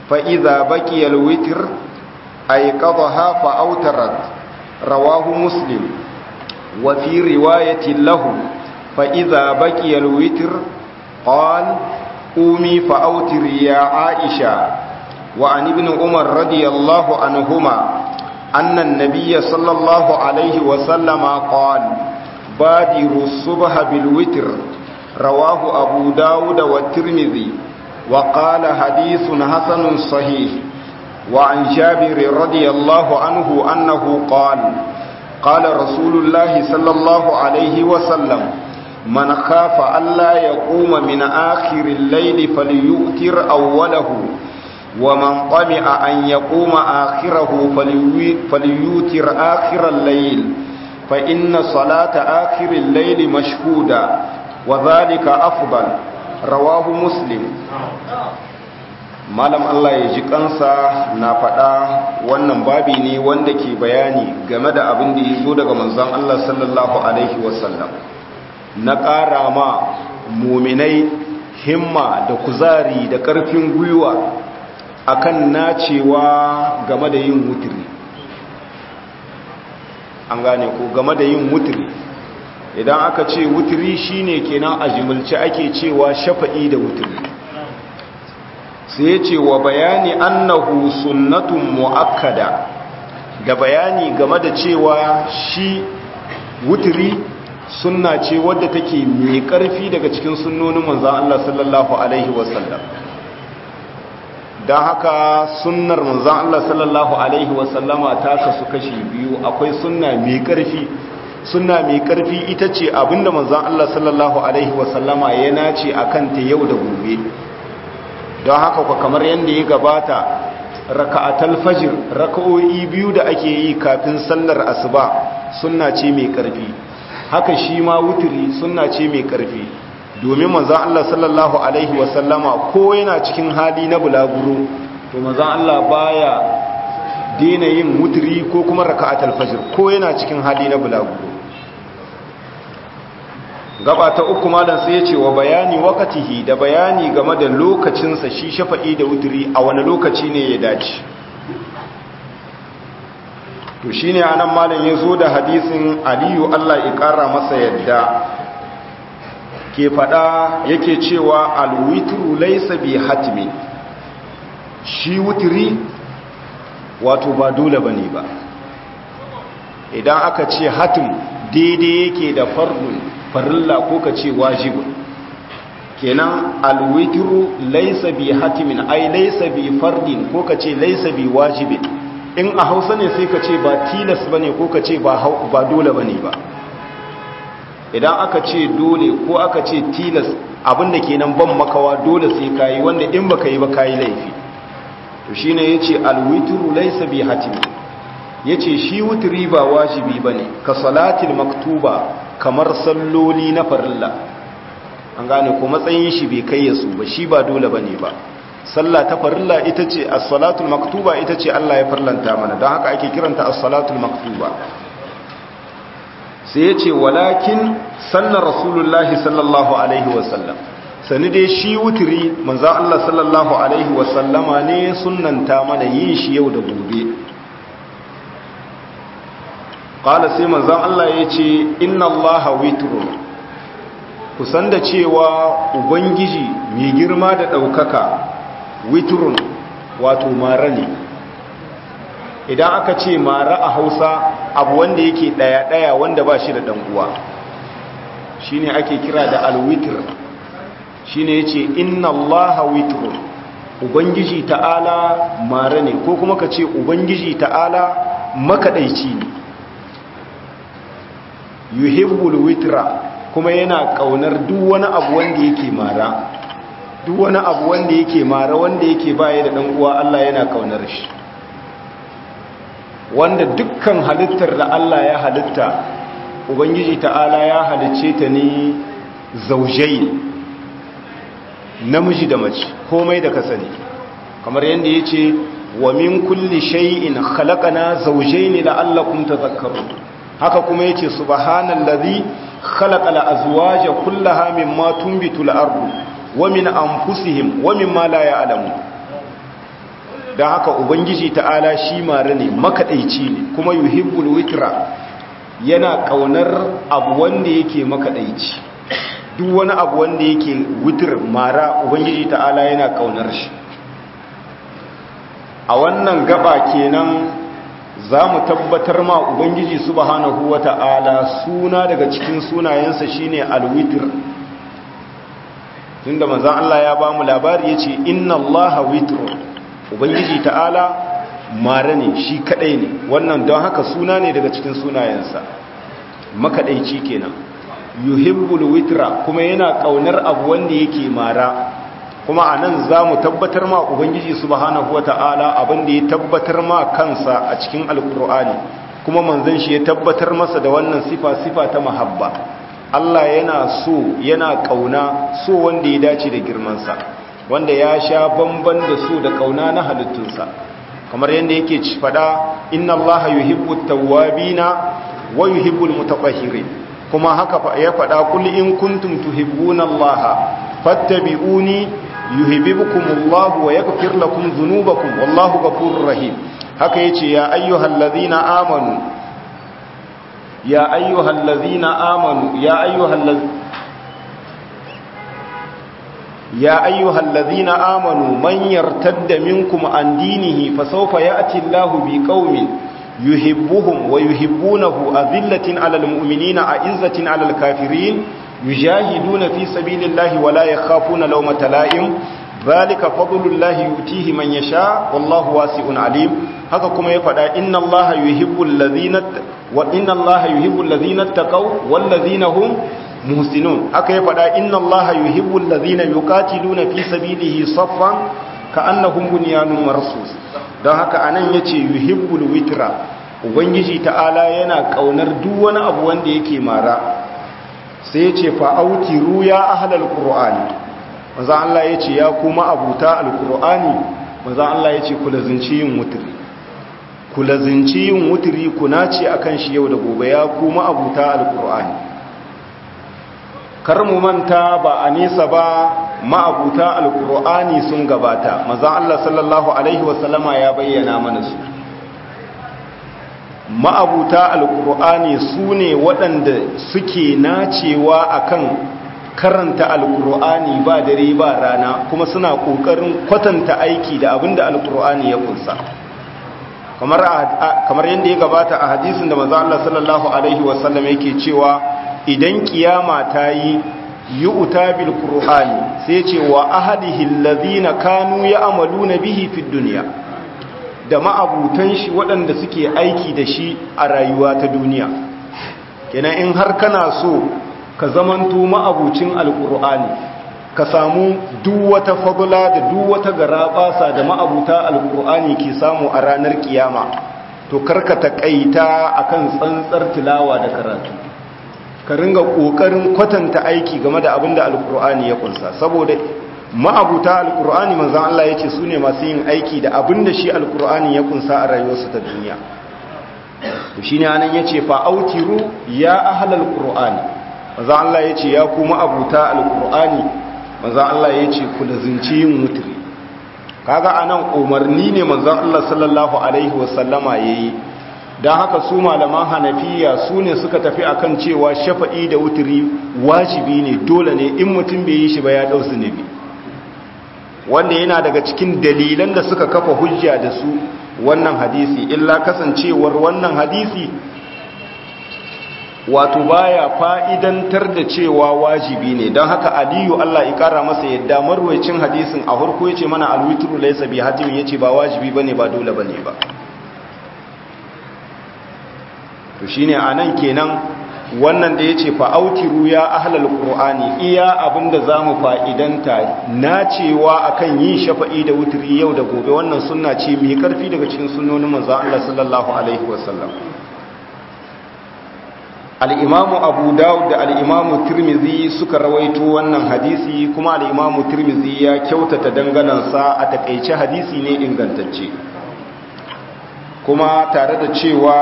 فإذا بقي الوتر أيقظها فأوترت رواه مسلم وفي رواية له فإذا بقي الوتر قال قومي فأوتري يا عائشة وعن ابن عمر رضي الله عنهما أن النبي صلى الله عليه وسلم قال بادروا الصبح بالوتر رواه أبو داود والترمذي وقال حديث حسن صحيح وعن جابر رضي الله عنه أنه قال قال رسول الله صلى الله عليه وسلم من خاف ألا يقوم من آخر الليل فليؤتر أوله ومن طمع أن يقوم آخره فليوتر آخر الليل فإن صلاة آخر الليل مشهودة وذلك أفضل رواه مسلم malam Allah ya ji kansa na faɗa wannan babi ne wanda ke bayani game da abin da ya zo daga manzon Allah sallallahu alaihi wasallam na ƙara ma muminai himma da kuzari da ƙarfin gwiwa akan nacewa game da yin wutiri an gane ko game da yin wutiri idan aka ce wutiri shine kenan a jimilce ake cewa shafa'i da wutiri sai ya ce wa bayani annahu sunnatun mu'akkada da bayani game da cewa shi wutiri sunna ce wadda take mai ƙarfi daga cikin sunnonin manzan Allah sallallahu alaihi wasallam don haka sunnar manzan Allah sallallahu Alaihi wasallama ta kasu kashi biyu akwai sunna mai ƙarfi sunna mai ƙarfi ita ce abinda manzan Allah sallallahu Alaihi wasallama ya nace a kanta yau da gobe don haka kwa kamar yadda ya gabata raka'atal fajir raka'o'i biyu da ake yi kafin sallar asuba sunna ce mai ƙarfi haka shi ma wuturi sunna ce mai ƙarfi domin manzan Allah sallallahu Alaihi wasallama ko yana cikin hali na bulaguro to manzan Allah baya dina yin mutiri ko kuma raka'at alfajir ko yana cikin hali na bulaguro gaba ta uku malam sai ya ce wa bayani wakatihi da bayani game da lokacinsa shi shafa'i da wutiri a wani lokaci ne ya dace to shine anan malam ya zo da hadisin aliyu Allah ya kara masa yadda ke fada yake cewa alwitru laysa bi hatmi shi wutri wato ba dole bane ba idan aka ce hatim daidai yake da fardun farilla ko ka ce wajibun kenan alwitru laysa bi hatmin ai laysa bi fardin ko ka ce laysa bi wajibin in a Hausa ne sai ka ce ba tilas bane ko ka ce ba ba dole bane ba idan aka ce dole ko aka ce tilas abinda kenan ban makawa dole sai kayi wanda in baka yi ba kayi laifi to shine yace alwitru laysa bi hatim yace shi wutri ba wajibi bane ka salatil maktuba kamar salloli na farilla an gane ko matsayin shi bai kai yasu ba shi ba dole bane ba sallah ta farilla ita ce as-salatul maktuba ita ce Allah ya farlanta mana don haka ake kiranta as-salatul maktuba sai ya ce walakin sannan rasulullahi sallallahu alaihi wasallam sani dai shi wuturi manzan Allah sallallahu alaihi wasallama ne sunanta mana yin shi yau da gobe ƙala sai manzan Allah ya ce inna Allah witrun kusan da cewa ubangiji mai girma da ɗaukaka witrun wato mara ne idan aka ce mara a hausa abu wanda yake daya-daya wanda ba shi da uwa shi ne ake kira da alwitir shi ne ya ce inna allaha witrun ubangiji ta'ala mara ne ko kuma ka ce ubangiji ta'ala makaɗaici ne yuhibbul witra kuma yana ƙaunar duk wani abu wanda yake mara duk wani abu wanda yake mara wanda yake baya da uwa Allah yana ƙaunar shi wanda dukkan halittar da Allah ya halitta ubangiji ta'ala ya halicce ta ne zaujai namiji da mace komai da ka sani kamar yadda ya ce wa min kulli shay'in khalaqana zawjayn la'allakum tadhakkarun haka kuma yace subhanallazi khalaqal azwaja kullaha mimma tunbitu al-ardu wa min anfusihim wa mimma la ya'lamun don haka ubangiji ta'ala shi mara ne makaɗaici ne kuma yuhibbul witra yana ƙaunar abu wanda yake makaɗaici duk wani abu wanda yake witr mara ubangiji ta'ala yana ƙaunar shi a wannan gaba kenan za mu tabbatar ma ubangiji subhanahu wata'ala suna daga cikin sunayensa shine alwitr tunda manzon Allah ya ba mu labari yace inna allaha witr ubangiji ta'ala mare ne shi kadai ne wannan don haka suna ne daga cikin sunayensa makadaici kenan yuhibbul witra kuma yana kaunar abu wanda yake mara kuma a nan za mu tabbatar ma ubangiji subhanahu wa ta'ala abinda ya tabbatar ma kansa a cikin alkur'ani kuma manzon shi ya tabbatar masa da wannan sifa sifa ta mahabba Allah yana so yana kauna so wanda ya dace da girmansa wanda ya sha bamban da so da kauna na halittunsa kamar yadda yake ci fada inna allaha yuhibbu tawwabina wa yuhibbul mutatahhirin kuma haka ya fada kul in kuntum tuhibbuna allaha fattabi'uni yuhibbukumullahu wa yaghfir lakum dhunubakum wallahu ghafurur rahim haka yace ya ayyuhallazina amanu ya ayyuhallazina amanu ya ayyuhallazina يا أيها الذين آمنوا من يرتد منكم عن دينه فسوف يأتي الله بقوم يحبهم ويحبونه أذلة على المؤمنين أعزة على الكافرين يجاهدون في سبيل الله ولا يخافون لومة لائم ذلك فضل الله يؤتيه من يشاء والله واسع عليم haka kuma ya faɗa inna allaha yuhibbul ladhina wa inna allaha yuhibbul ladhina taqaw wal ladhina hum muhsinun haka ya faɗa inna allaha yuhibbul ladhina yuqatiluna fi sabilihi saffan ka'annahum bunyanun marsus don haka anan yace yuhibbul witra ubangiji ta'ala yana kaunar duk wani abu wanda yake mara sai yace fa autiru ya ahlal qur'ani manzo Allah yace ya kuma abuta alqur'ani manzo Allah yace ku lazinci yin wutri ku lazinci yin wutri ku nace akan shi yau da gobe ya kuma abuta alqur'ani kar mu manta ba a nesa ba ma'abuta alkur'ani sun gabata maza Allah sallallahu alaihi wasallama ya bayyana mana su ma'abuta alkur'ani su ne waɗanda suke nacewa akan karanta alkur'ani ba dare ba rana kuma suna ƙoƙarin kwatanta aiki da abinda alkur'ani ya kunsa kamar yadda ya gabata a hadisin da maza Allah sallallahu alaihi wasallam yake cewa idan kiyama ta yi yi uta bil qur'ani sai ce wa ahadihi allazina kanu ya'maluna bihi fid dunya da ma'abutan shi waɗanda suke aiki da shi a rayuwa ta duniya kenan in har kana so ka zamanto ma'abucin alqur'ani ka samu duk wata fadla da duk wata garabasa da ma'abuta alqur'ani ke samu a ranar kiyama to karka takaita akan tsantsar tilawa da karatu ka ringa kokarin kwatanta aiki game da abin da alkur'ani ya kunsa saboda ma'abuta alkur'ani manzan Allah ya ce su ne masu yin aiki da abin da shi alkur'ani ya kunsa a rayuwarsu ta duniya to shi ne anan ya ce fa'autiru ya ahalar alkur'ani manzan Allah ya ce ya kuma abuta alkur'ani manzan Allah ya ce ku da zinci yin mutri kaga anan umarni ne manzan Allah sallallahu alaihi wasallama ya yi don haka su malaman hanafiya su ne suka tafi akan cewa shafa'i da wuturi wajibi ne dole ne in mutum bai yi shi ba ya ɗau zunubi wanda yana daga cikin dalilan da suka kafa hujja da su wannan hadisi illa kasancewar wannan hadisi wato baya fa'idantar da cewa wajibi ne don haka aliyu Allah ya kara masa yadda marwacin hadisin a harko ya ce mana alwitru laisa bi hatimin ya ce ba wajibi ba ne ba dole ba ne ba to shine anan kenan wannan da yace fa autiru ya ahlal qur'ani iya abinda zamu fa'idanta nacewa akan yin shafa'i da wutri yau da gobe wannan sunna ce mai karfi daga cikin sunnonin manzo Allah sallallahu alaihi wasallam al-imamu abu daud da al-imamu tirmidhi suka rawaito wannan hadisi kuma al-imamu tirmidhi ya kyautata danganansa a takeice hadisi ne ingantacce kuma tare da cewa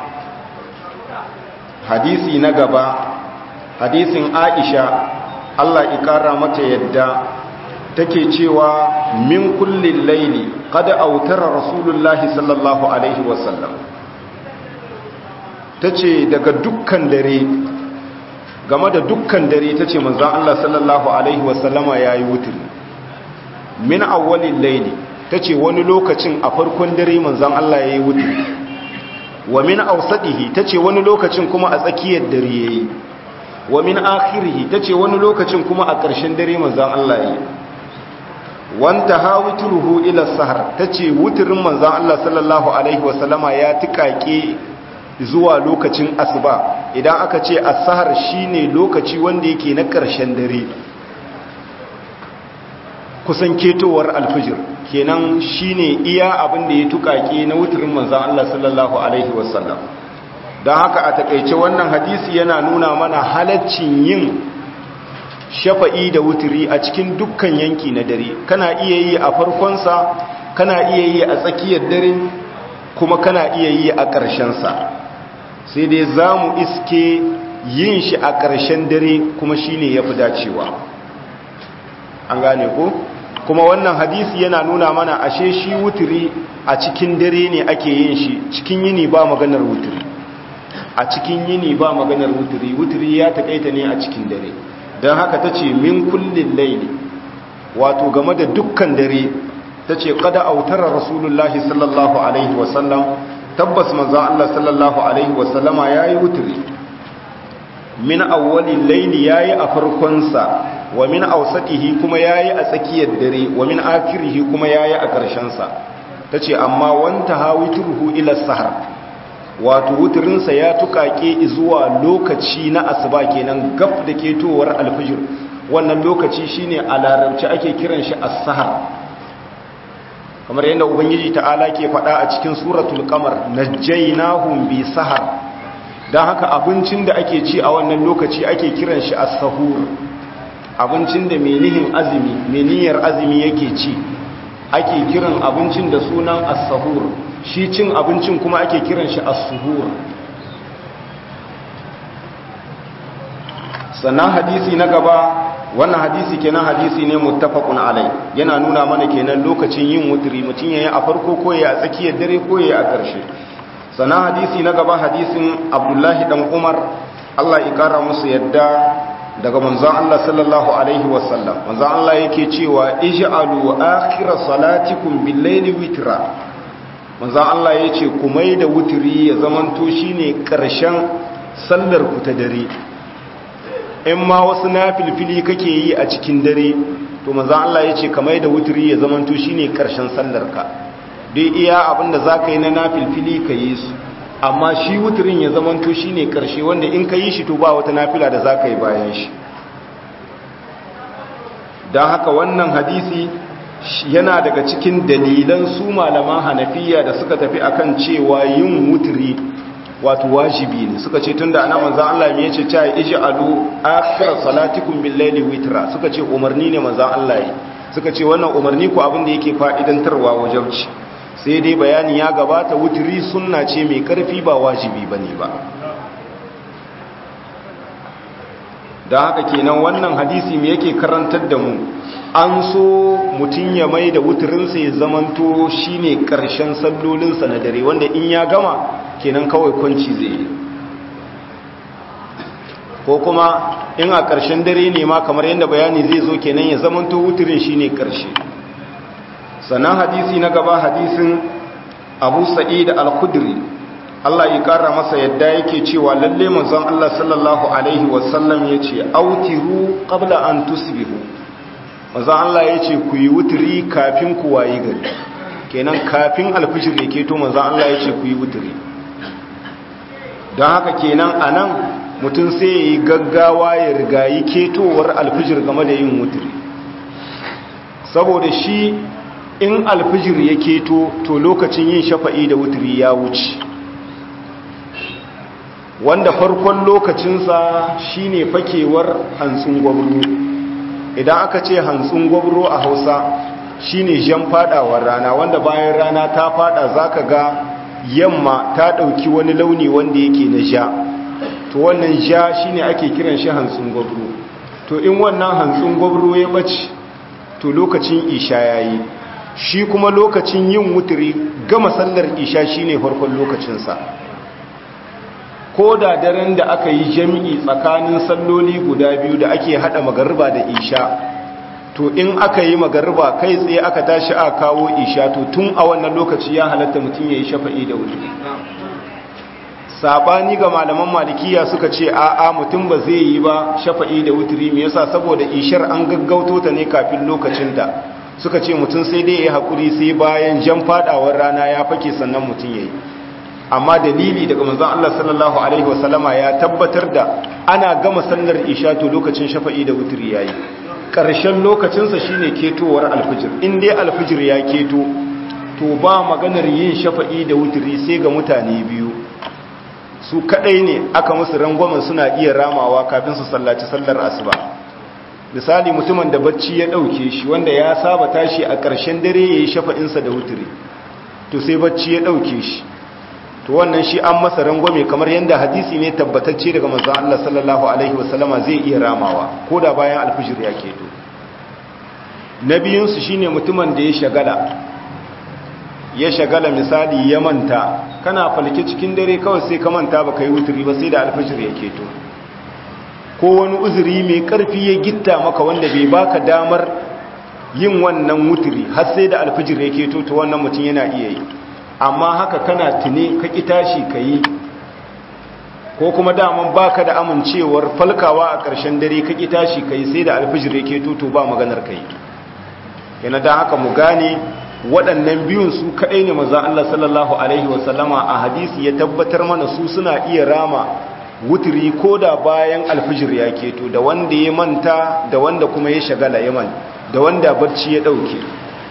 hadisi na gaba hadisin aisha allah ikara mata yadda take cewa min kullin laili kada autara rasulullahi sallallahu alaihi wasallam ta ce daga dukkan dare game da dukkan dare ta ce manzan Allah sallallahu alaihi wasallama ya yi wuturi min awwalin laili ta ce wani lokacin a farkon dare manzan Allah ya yi wuturi wa min ausadihi ta ce wani lokacin kuma a tsakiyar dare ya yi wa min akhirihi ta ce wani lokacin kuma a ƙarshen dare manzan Allah ya yi wanta ha wuturuhu ila sahar ta ce wuturin manzan Allah sallallahu Alaihi wasallama ya tikake zuwa lokacin asuba idan aka ce asahar shine lokaci wanda yake na ƙarshen dare kusan ketowar alfijir kenan shine iya abin da ya tukake na wuturin manzan Allah sallallahu Alaihi wasallam don haka a takaice wannan hadisi yana nuna mana halaccin yin shafa'i da wuturi a cikin dukkan yanki na dare kana iya yi a farkonsa kana iya yi a tsakiyar dare kuma kana iya yi a ƙarshensa sai dai za mu iske yin shi a ƙarshen dare kuma shi ne ya fi dacewa an gane ko kuma wannan hadisi yana nuna mana ashe shi wuturi a cikin dare ne ake yin shi cikin yini ba maganar wuturi a cikin yini ba maganar wuturi wuturi ya taƙaita ne a cikin dare don haka ta ce min kullin laili wato game da dukkan dare ta ce kada autara rasulullahi sallallahu alaihi wasallam tabbas manzan Allah sallallahu alaihi wasallama ya yi wuturi min awwalin laili ya yi a farkonsa wa min ausatihi kuma ya yi a tsakiyar dare wa min akirihi kuma ya yi a ƙarshensa ta ce amma wanta ha wuturhu ila sahar wato wuturinsa ya tukake zuwa lokaci na asuba kenan gaf da ketowar alfijir wannan lokaci shine a larabci ake kiran shi as-sahar kamar yadda ubangiji ta'ala ke faɗa a cikin suratul qamar najjaynahum bi sahar dan haka abincin da ake ci a wannan lokaci ake kiran shi as-sahur abincin da menihin azumi meniyar azumi yake ci ake kiran abincin da sunan as-sahur shi cin abincin kuma ake kiran shi as-suhur sannan hadisi na gaba wannan hadisi kenan hadisi ne muttafaqun alai yana nuna mana kenan lokacin yin wutri mutun yayi a farko ko yayi a tsakiyar dare ko yayi a ƙarshe sannan hadisi na gaba hadisin Abdullahi dan Umar Allah ya kara musu yadda daga manzon Allah sallallahu alaihi wasallam manzon Allah yake cewa ij'alu akhir salatikum bil-layli witra manzan Allah ya ce ku mai da wuturi ya zamanto shi ne ƙarshen sallar ku ta dare in ma wasu na filfili kake yi a cikin dare to manzan Allah ya ce ka mai da wuturi ya zamanto shi ne ƙarshen sallar ka dai iya abinda za ka yi na na filfili ka yi su amma shi wuturin ya zamanto shi ne ƙarshe wanda in ka yi shi to ba wata nafila da za ka yi bayan shi don haka wannan hadisi yana daga cikin dalilan su malaman hanafiya da suka tafi akan cewa yin wuturi wato wajibi ne suka ce tunda ana manzan Allah me yace ta ij'alu akhir salatikum bil layli witra suka ce umarni ne manzan Allah yi suka ce wannan umarni ko abin da yake fa'idantarwa wajibci sai dai bayani ya gabata wuturi sunna ce mai karfi ba wajibi bane ba don haka kenan wannan hadisi me yake karantar da mu an so mutum ya mai da wuturinsa ya zamanto shi ne ƙarshen sallolinsa na dare wanda in ya gama kenan kawai kwanci zai yi ko kuma in a ƙarshen dare ne ma kamar yadda bayani zai zo kenan ya zamanto wuturin shi ne ƙarshe sannan hadisi na gaba hadisin abu sa'id al-khudri Allah ya ƙara masa yadda yake cewa lalle manzon Allah sallallahu alaihi wasallam yace autiru qabla an tusbihu manzon Allah yace ku yi wuturi kafin ku wayi gari kenan kafin alfijir yake to manzon Allah yace ku yi wuturi don haka kenan anan mutum sai yayi gaggawa ya rigayi ketowar alfijir game da yin wuturi saboda shi in alfijir ya keto to lokacin yin shafa'i da wuturi ya wuce wanda farkon lokacinsa shine fakewar hantsun gwabro idan aka ce hantsun gwabro a hausa shine jan fadawar rana wanda bayan rana ta fada zaka ga yamma ta dauki wani launi wanda yake na ja to wannan ja shine ake kiran shi hantsun gwabro to in wannan hantsun gwabro ya bace to lokacin isha yayi shi kuma lokacin yin wuturi gama sallar isha shine farkon lokacinsa ko da daren da aka yi jami'i tsakanin salloli guda biyu da ake hada magarba da isha to in aka yi magarba kai tsaye aka tashi a kawo isha to tun a wannan lokaci ya halatta mutum ya yi shafa'i da wuturi sabani ga malaman malikiya suka ce a'a mutum ba zai yi ba shafa'i da wuturi me yasa saboda ishar an gaggauto ta ne kafin lokacinta suka ce mutum sai dai ya haƙuri sai bayan jan fadawar rana ya fake sannan mutum ya yi amma dalili daga manzon Allah sallallahu alaihi wasallama ya tabbatar da ana gama sallar isha to lokacin shafa'i da wuturi yayi ƙarshen lokacinsa shine ketowar alfijir in dai alfijir ya keto to ba maganar yin shafa'i da wuturi sai ga mutane biyu su kadai ne aka musu rangwamen suna iya ramawa kafin su sallaci sallar asuba misali mutumin da bacci ya dauke shi wanda ya saba tashi a ƙarshen dare yayi shafa'insa da wuturi to sai bacci ya dauke shi to wannan shi an masa rangwame kamar yadda hadisi ne tabbatacce daga manzon Allah sallallahu alaihi wasallama zai iya ramawa ko da bayan alfijir ya keto na biyun su shine mutumin da ya shagala ya shagala misali ya manta kana falke cikin dare kawai sai ka manta baka yi wuturi ba sai da alfijir ya keto ko wani uzuri mai karfi ya gitta maka wanda bai baka damar yin wannan wuturi har sai da alfijir ya keto to wannan mutum yana iya yi amma haka kana tune ka ƙi tashi ka yi ko kuma daman baka da amincewar falkawa a ƙarshen dare ka ƙi tashi ka yi sai da alfijir yake tuto ba maganar ka yi yana da haka mu gane waɗannan biyun su kaɗai ne maza Allah sallallahu Alaihi wasallama a hadisi ya tabbatar mana su suna iya rama wuturi ko da bayan alfijir ya keto da wanda ya manta da wanda kuma ya shagala ya man da wanda barci ya ɗauke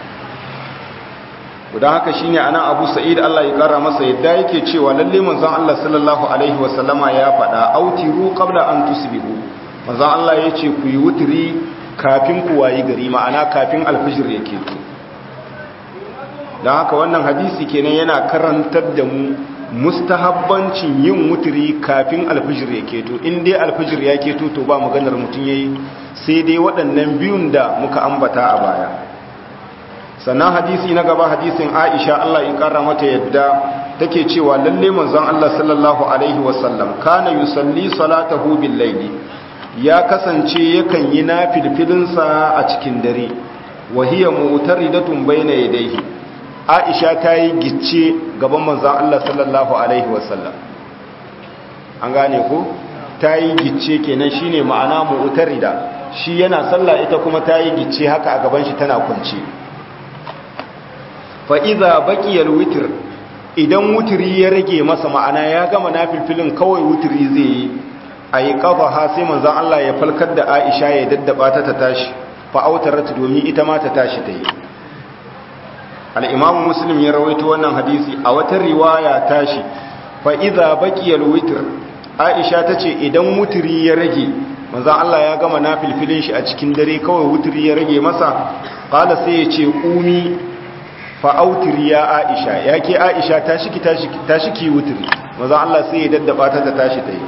don haka shine anan Abu Sa'id Allah ya kara masa yadda yake cewa lalle manzon Allah sallallahu alaihi wasallama ya faɗa autiru qabla an tusbihu manzon Allah yace ku yi wutri kafin ku wayi gari ma'ana kafin alfijir yake to don haka wannan hadisi kenan yana karantar da mu mustahabbancin yin wutri kafin alfijir yake to in dai alfijir yake to to ba maganar mutun yayi sai dai waɗannan biyun da muka ambata a baya sannan hadisi na gaba hadisin aisha Allah ya kara mata yadda take cewa lalle manzon Allah sallallahu alaihi wasallam kana yusalli salatahu bil layli ya kasance yakan yi nafilfilinsa a cikin dare wa hiya mu'taridatun bayna yadayhi aisha ta yi gicce gaban manzon Allah sallallahu alaihi wasallam an gane ko ta yi gicce kenan shine ma'ana mu'tarida shi yana sallah ita kuma ta yi gicce haka a gaban shi tana kwance fa'iza baƙiyar witir idan wutiri ya rage masa ma'ana ya gama na filfilin kawai wutiri zai yi a yi ƙafa ha sai manzan Allah ya falkar da aisha ya daddaba ta ta tashi fa'autar rata domin ita ma ta tashi ta yi al'imamu muslim ya rawaito wannan hadisi a wata riwaya tashi fa'iza baƙiyar witir aisha ta ce idan wutiri ya rage manzan Allah ya gama na filfilin shi a cikin dare kawai wutiri ya rage masa ƙala sai ya ce ƙumi fa'autiri ya aisha ya ke aisha ta shi ki wutiri maza Allah sai ya daddaba ta ta tashi ta yi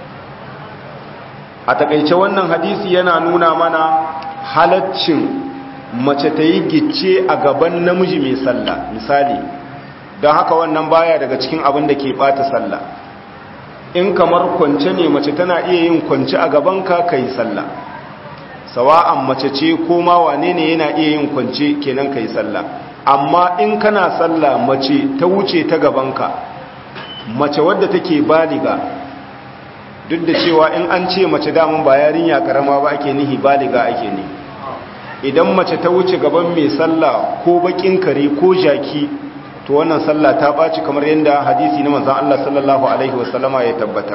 a takaice wannan hadisi yana nuna mana halaccin mace ta yi gicce a gaban namiji mai sallah misali don haka wannan baya daga cikin abin da ke bata sallah in kamar kwance ne mace tana iya yin kwance a gabanka ka yi sallah sawa'an mace ce ko ma wane ne yana iya yin kwance kenan ka yi sallah amma in kana sallah mace ta wuce ta gabanka mace wadda take baliga duk da cewa in an ce mace damun ba yarinya karama ba ake nihi baliga ake ni idan mace ta wuce gaban mai sallah ko bakin kare ko jaki to wannan sallah ta baci kamar yadda hadisi na manzon Allah sallallahu alaihi wasallama ya tabbatar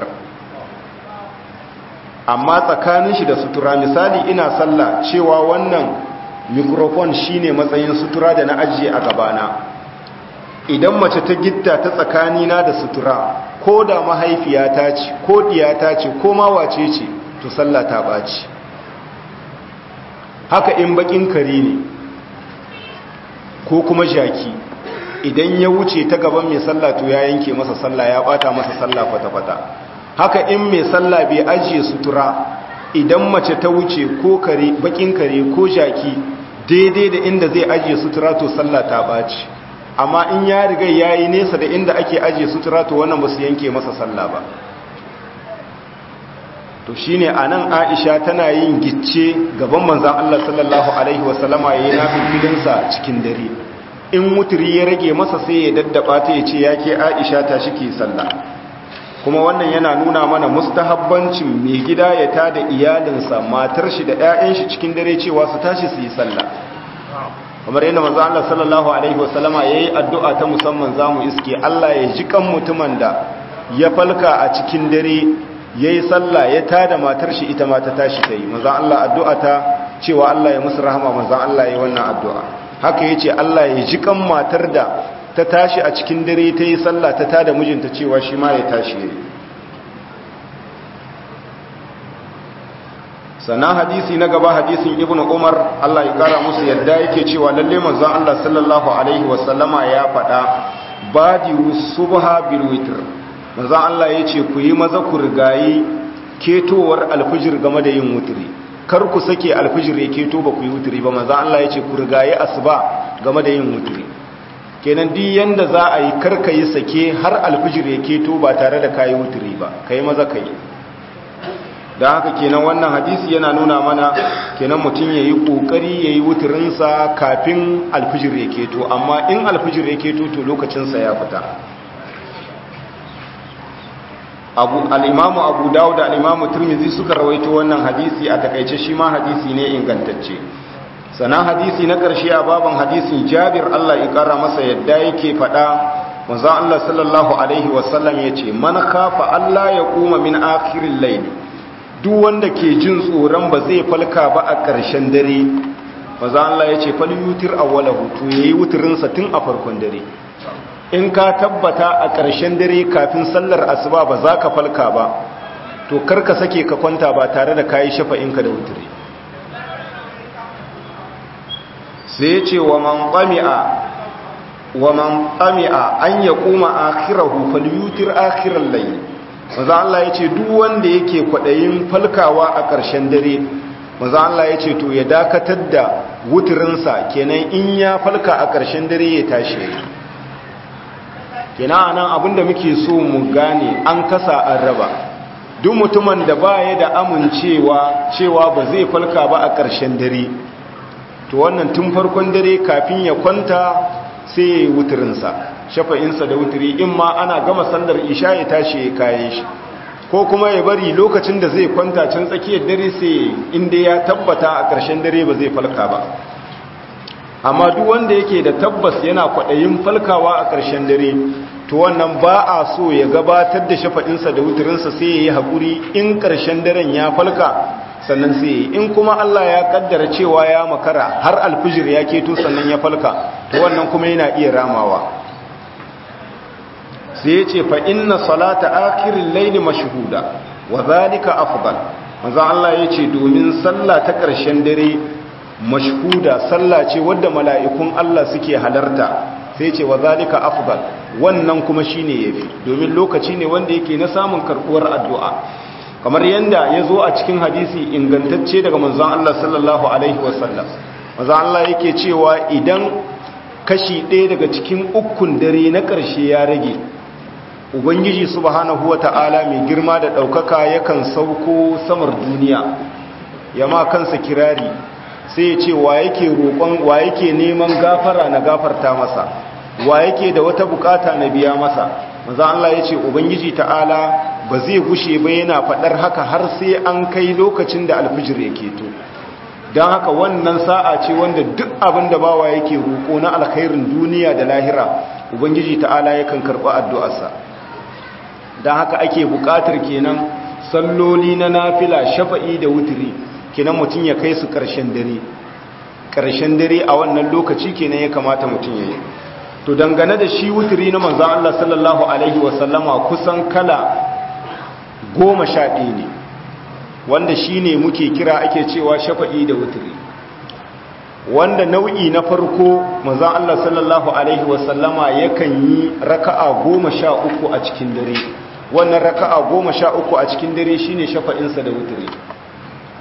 amma tsakanin shi da sutura misali ina sallah cewa wannan microphone shine matsayin sutura da na ajiye a gabana idan mace ta gitta ta tsakanina da sutura ko da mahaifiyata ce ko diyata ce ko ma wace ce to sallah ta baci haka in bakin kare ne ko kuma jaki idan ya wuce ta gaban mai sallah to ya yanke masa sallah ya bata masa sallah kwata-kwata haka in mai sallah bai ajiye sutura idan mace ta wuce ko kare bakin kare ko jaki daidai da inda zai ajiye sutura to sallah ta baci amma in ya riga yayi nesa da inda ake ajiye sutura to wannan ba su yanke masa sallah ba to shine anan Aisha tana yin gicce gaban manzon Allah sallallahu alaihi wasallama yayin nafilinsa cikin dare in muturi ya rage masa sai ya daddaba ta yace yake Aisha ta shike sallah kuma wannan yana nuna mana mustahabbancin mai gida ya tada iyalinsa matar shi da ƴaƴan shi cikin dare cewa su tashi su yi sallah kamar yadda manzo Allah sallallahu alaihi wasallama yayi addu'a ta musamman zamu iske Allah ya ji kan mutumin da ya falka a cikin dare yayi sallah ya tada matar shi ita ma ta tashi ta yi manzo Allah addu'a ta cewa Allah ya musu rahama manzo Allah yayi wannan addu'a haka yace Allah ya ji kan matar da ta tashi a cikin dare ta yi sallah ta tada mijinta cewa shi ma ya tashi yayi sannan hadisi na gaba hadisin ibnu umar Allah ya kara musu yadda yake cewa lalle manzon Allah sallallahu alaihi wasallama ya faɗa badiru subha bil witr manzon Allah yace ku yi maza ku rigayi ketowar alfijir game da yin wutri kar ku sake alfijir ya keto ba ku yi wutri ba manzon Allah yace ku rigayi asuba game da yin wutri kenan duk yanda za a yi kar ka yi sake har alfijir ya keto ba tare da kayi wutri ba kai maza kai da haka kenan wannan hadisi yana nuna mana kenan mutum ya yi ƙoƙari ya yi wuturinsa kafin alfijir ya keto amma in alfijir ya keto to lokacinsa ya fita al'imamu abu dawo da al'imamu turmizi suka rawaito wannan hadisi a takaice shi ma hadisi ne ingantacce sannan hadisi na ƙarshe a baban hadisin jabir allah ya ƙara masa yadda yake faɗa manzan allah sallallahu alaihi wasallam ya ce man kafa allah ya kuma min akirin laili duk wanda ke jin tsoron ba zai falka ba a ƙarshen dare maza Allah ya ce falyutir awwala hutu yayi wuturinsa tun a farkon dare in ka tabbata a ƙarshen dare kafin sallar asuba ba za ka falka ba to karka sake ka kwanta ba tare da kayi shafa'inka da wuturi sai ya ce wa man qami'a wa man qami'a an yaquma akhirahu falyutir akhiral layl maza Allah ya ce duk wanda yake kwaɗayin falkawa a ƙarshen dare maza Allah ya ce to ya dakatar da wuturinsa kenan in ya falka a ƙarshen dare ya tashi kenan a nan abinda muke so mu gane an kasa an raba duk mutumin da ba ya da amincewa cewa ba zai falka ba a ƙarshen dare to wannan tun farkon dare kafin ya kwanta sai ya yi wuturinsa shafa'insa da wuturi in ma ana gama sallar isha ya tashi ya kayan shi ko kuma ya bari lokacin da zai kwanta can tsakiyar dare sai inda ya tabbata a ƙarshen dare ba zai falka ba amma duk wanda yake da tabbas yana kwaɗayin falkawa a ƙarshen dare to wannan ba a so ya gabatar da shafa'insa da wuturinsa sai ya yi haƙuri in ƙarshen daren ya falka sannan sai ya yi in kuma Allah ya kaddara cewa ya makara har alfijir ya keto sannan ya falka to wannan kuma yana iya ramawa sai ya ce fa inna salata akirin laili mashhuda wa zalika afdal manzo Allah ya ce domin sallah ta ƙarshen dare mashhuda sallah ce wadda mala'ikun Allah suke halarta sai ce wa zalika afdal wannan kuma shine yafi domin lokaci ne wanda yake na samun karbuwar addu'a kamar yanda ya zo a cikin hadisi ingantacce daga manzon Allah sallallahu alaihi wasallam manzo Allah yake cewa idan kashi ɗaya daga cikin ukun dare na ƙarshe ya rage ubangiji subhanahu wata'ala mai girma da ɗaukaka yakan sauko samar duniya ya ma kansa kirari sai ya ce wa yake roƙon wa yake neman gafara na gafarta masa wa yake da wata bukata na biya masa maza Allah ya ce ubangiji ta'ala ba zai gushe ba yana faɗar haka har sai an kai lokacin da alfijir ya keto don haka wannan sa'a ce wanda duk abin da bawa yake roƙo na alkhairin duniya da lahira ubangiji ta'ala yakan karɓi addu'arsa don haka ake buƙatar kenan salloli na nafila shafa'i da wuturi kenan mutum ya kai su ƙarshen dare ƙarshen dare a wannan lokaci kenan ya kamata mutum ya yi to dangane da shi wuturi na manzan Allah sallallahu Alaihi wasallama kusan kala goma sha ɗaya ne wanda shi ne muke kira ake cewa shafa'i da wuturi wanda nau'i na farko manzan Allah sallallahu Alaihi wasallama yakan yi raka'a goma sha uku a cikin dare wannan raka'a goma sha uku a cikin dare shine shafa'insa da wuturi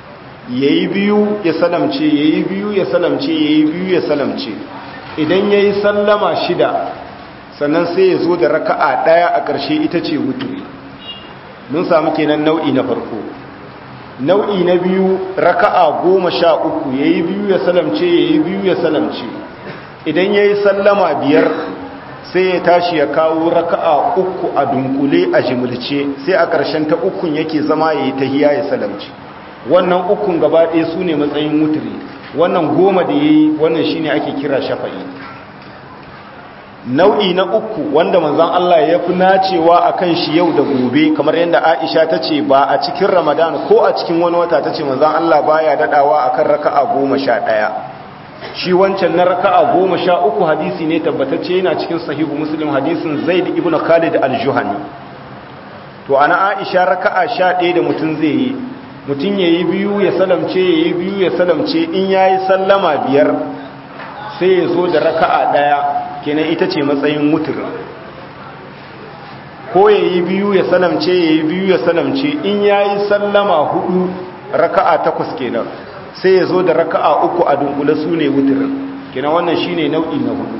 yayi biyu ya salamce yayi biyu ya salamce yayi biyu ya salamce idan yayi sallama shida sannan sai ya zo da raka'a daya a ƙarshe ita ce wuturi mun samu kenan nau'i na farko nau'i na biyu raka'a goma sha uku yayi biyu ya salamce yayi biyu ya salamce idan yayi sallama biyar sai ya tashi ya kawo raka'a uku a dunkule a jimilce sai a ƙarshen ta ukun yake zama yayi tahiya ya salamce wannan ukun gaba ɗaya su ne matsayin wuturi wannan goma da yayi wannan shine ake kira shafa'i nau'i na uku wanda manzon Allah ya fi nacewa akan shi yau da gobe kamar yadda Aisha ta ce ba a cikin Ramadan ko a cikin wani wata ta ce manzon Allah baya dadawa akan raka'a goma sha ɗaya shi wancan na raka'a goma sha uku hadisi ne tabbatacce yana cikin sahihu muslim hadisin zaid ibn khalid al-juhani to ana Aisha raka'a sha ɗaya da mutum zai yi mutum yayi biyu ya salamce yayi biyu ya salamce in yayi sallama biyar sai ya zo da raka'a ɗaya kenan ita ce matsayin mutur ko ya yi biyu ya salamce ya yi biyu ya salamce in ya yi sallama hudu raka'a takwas kenan sai ya zo da raka'a uku a dunkule su ne wuturin kenan wannan shi ne nau'i na hudu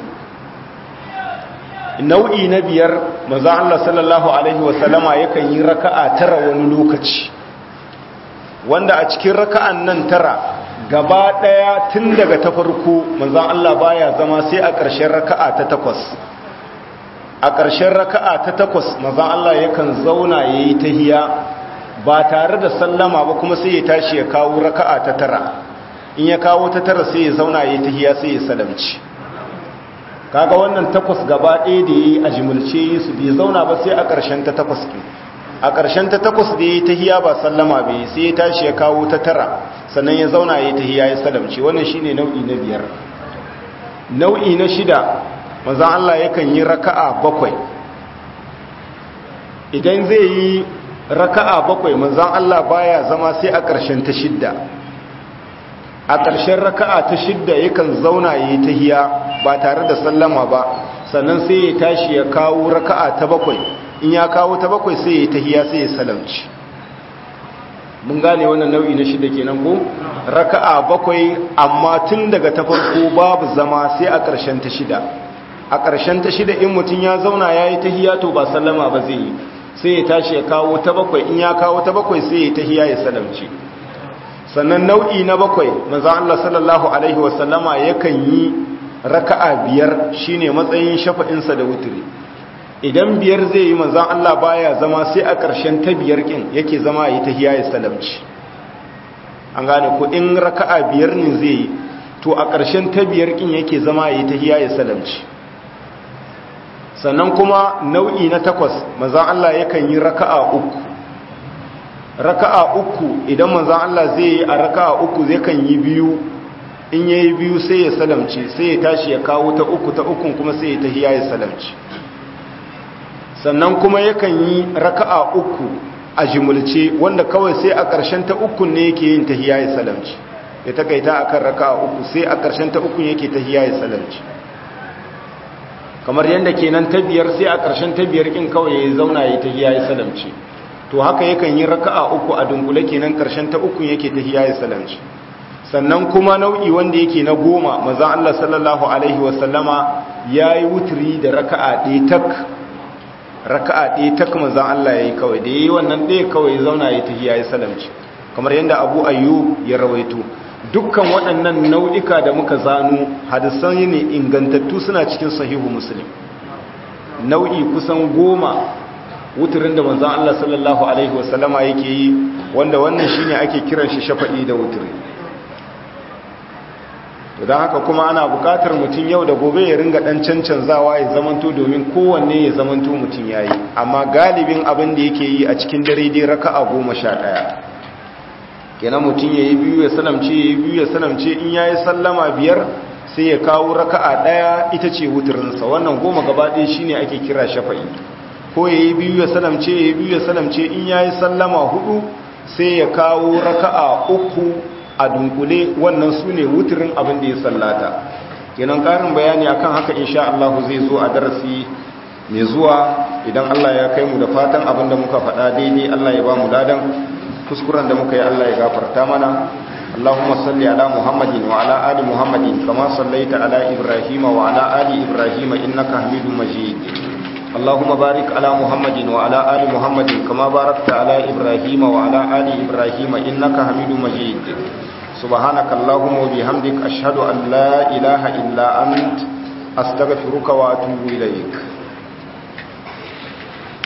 nau'i na biyar maza Allah sallallahu Alaihi wasallama yakan yi raka'a tara wani lokaci wanda a cikin raka'an nan tara gaba ɗaya tun daga ta farko manzan Allah baya zama sai a ƙarshen raka'a ta takwas a ƙarshen raka'a ta takwas manzan Allah yakan zauna ya yi tahiya ba tare da sallama ba kuma sai ya tashi ya kawo raka'a ta tara in ya kawo ta tara sai ya zauna ya yi tahiya sai ya salamci kaga wannan takwas gaba ɗaya da ya yi a jimilce su bai zauna ba sai a ƙarshen ta takwas ke a ƙarshen ta takwas da ya yi tahiya ba sallama bai sai ya tashi ya kawo ta tara sannan ya zauna ya tahiya ya salamci wannan shine nau'i na biyar nau'i na shida manzon Allah yakan yi raka'a bakwai idan zai yi raka'a bakwai manzon Allah baya zama sai a ƙarshen ta shidda a ƙarshen raka'a ta shidda yakan zauna ya yi tahiya ba tare da sallama ba sannan sai ya tashi ya kawo raka'a ta bakwai in ya kawo ta bakwai sai ya yi tahiya sai ya salamci mun gane wannan nau'i na shida kenan ko raka'a bakwai amma tun daga ta farko babu zama sai a ƙarshen ta shida a ƙarshen ta shida in mutum ya zauna ya yi tahiya to ba sallama ba zai yi sai ya tashi ya kawo ta bakwai in ya kawo ta bakwai sai ya tahiya ya salamci sannan nau'i na bakwai manzo Allah sallallahu alaihi wasallama yakan yi raka'a biyar shine matsayin shafa'insa da wutiri idan biyar zai yi manzan Allah baya zama sai a ƙarshen ta biyar ƙin yake zama yi ta hiya ya salamci an gane ko in raka'a biyar ne zai yi to a ƙarshen ta biyar ƙin yake zama yi ta hiya ya salamci sannan kuma nau'i na takwas manzan Allah yakan yi raka'a uku raka'a uku idan manzan Allah zai yi a raka'a uku zai kan yi biyu in yayi biyu sai ya salamci sai ya tashi ya kawo ta uku ta ukun kuma sai ya ta hiya ya salamci sannan kuma yakan yi raka'a uku a jimulce wanda kawai sai a ƙarshen ta ukun ne yake yin tahiyya ya salamci ya takaita akan raka'a uku sai a ƙarshen ta ukun yake tahiyya ya salamci kamar yadda kenan ta biyar sai a ƙarshen ta biyar kin kawai ya zauna ya tahiyya ya salamci to haka yakan yi raka'a uku a dunkule kenan ƙarshen ta ukun yake tahiyya ya salamci sannan kuma nau'i wanda yake na goma manzon Allah sallallahu alaihi wasallama yayi wutri da raka'a ɗaya tak raka'a ɗaya ta kuma zan Allah ya yi kawai da ya yi wannan ɗaya kawai zauna ya tafiya ya salamci kamar yadda abu ayyub ya rawaito dukkan waɗannan nau'ika da muka zanu hadisan ne ingantattu suna cikin sahihu muslim nau'i kusan goma wuturin da manzan Allah sallallahu alaihi wasallama yake yi wanda wannan shine ake kiran shi shafa'i da wuturi don haka kuma ana bukatar mutum yau da gobe ya ringa dan cancanzawa ya zamanto domin kowanne ya zamanto mutum ya yi amma galibin abin da yake yi a cikin dare dai raka'a goma sha ɗaya kenan mutum ya yi biyu ya salamce ya yi biyu ya salamce in ya yi sallama biyar sai ya kawo raka'a ɗaya ita ce wuturinsa wannan goma gaba ɗaya shi ne ake kira shafa'i ko ya yi biyu ya salamce ya yi biyu ya salamce in ya yi sallama hudu sai ya kawo raka'a uku a dunkule wannan su ne wuturin abin da ya sallata kenan karin bayani akan haka insha Allah zai zo a darasi mai zuwa idan Allah ya kai mu da fatan abin da muka faɗa daidai Allah ya ba mu ladan kuskuren da muka yi Allah ya gafarta mana اللهم صل على محمد وعلى آل محمد كما صليت على إبراهيم وعلى آل إبراهيم إنك حميد مجيد اللهم بارك على محمد وعلى آل محمد كما باركت على إبراهيم وعلى آل إبراهيم إنك حميد مجيد سبحانك اللهم وبحمدك أشهد أن لا إله إلا أنت أستغفرك وأتوب إليك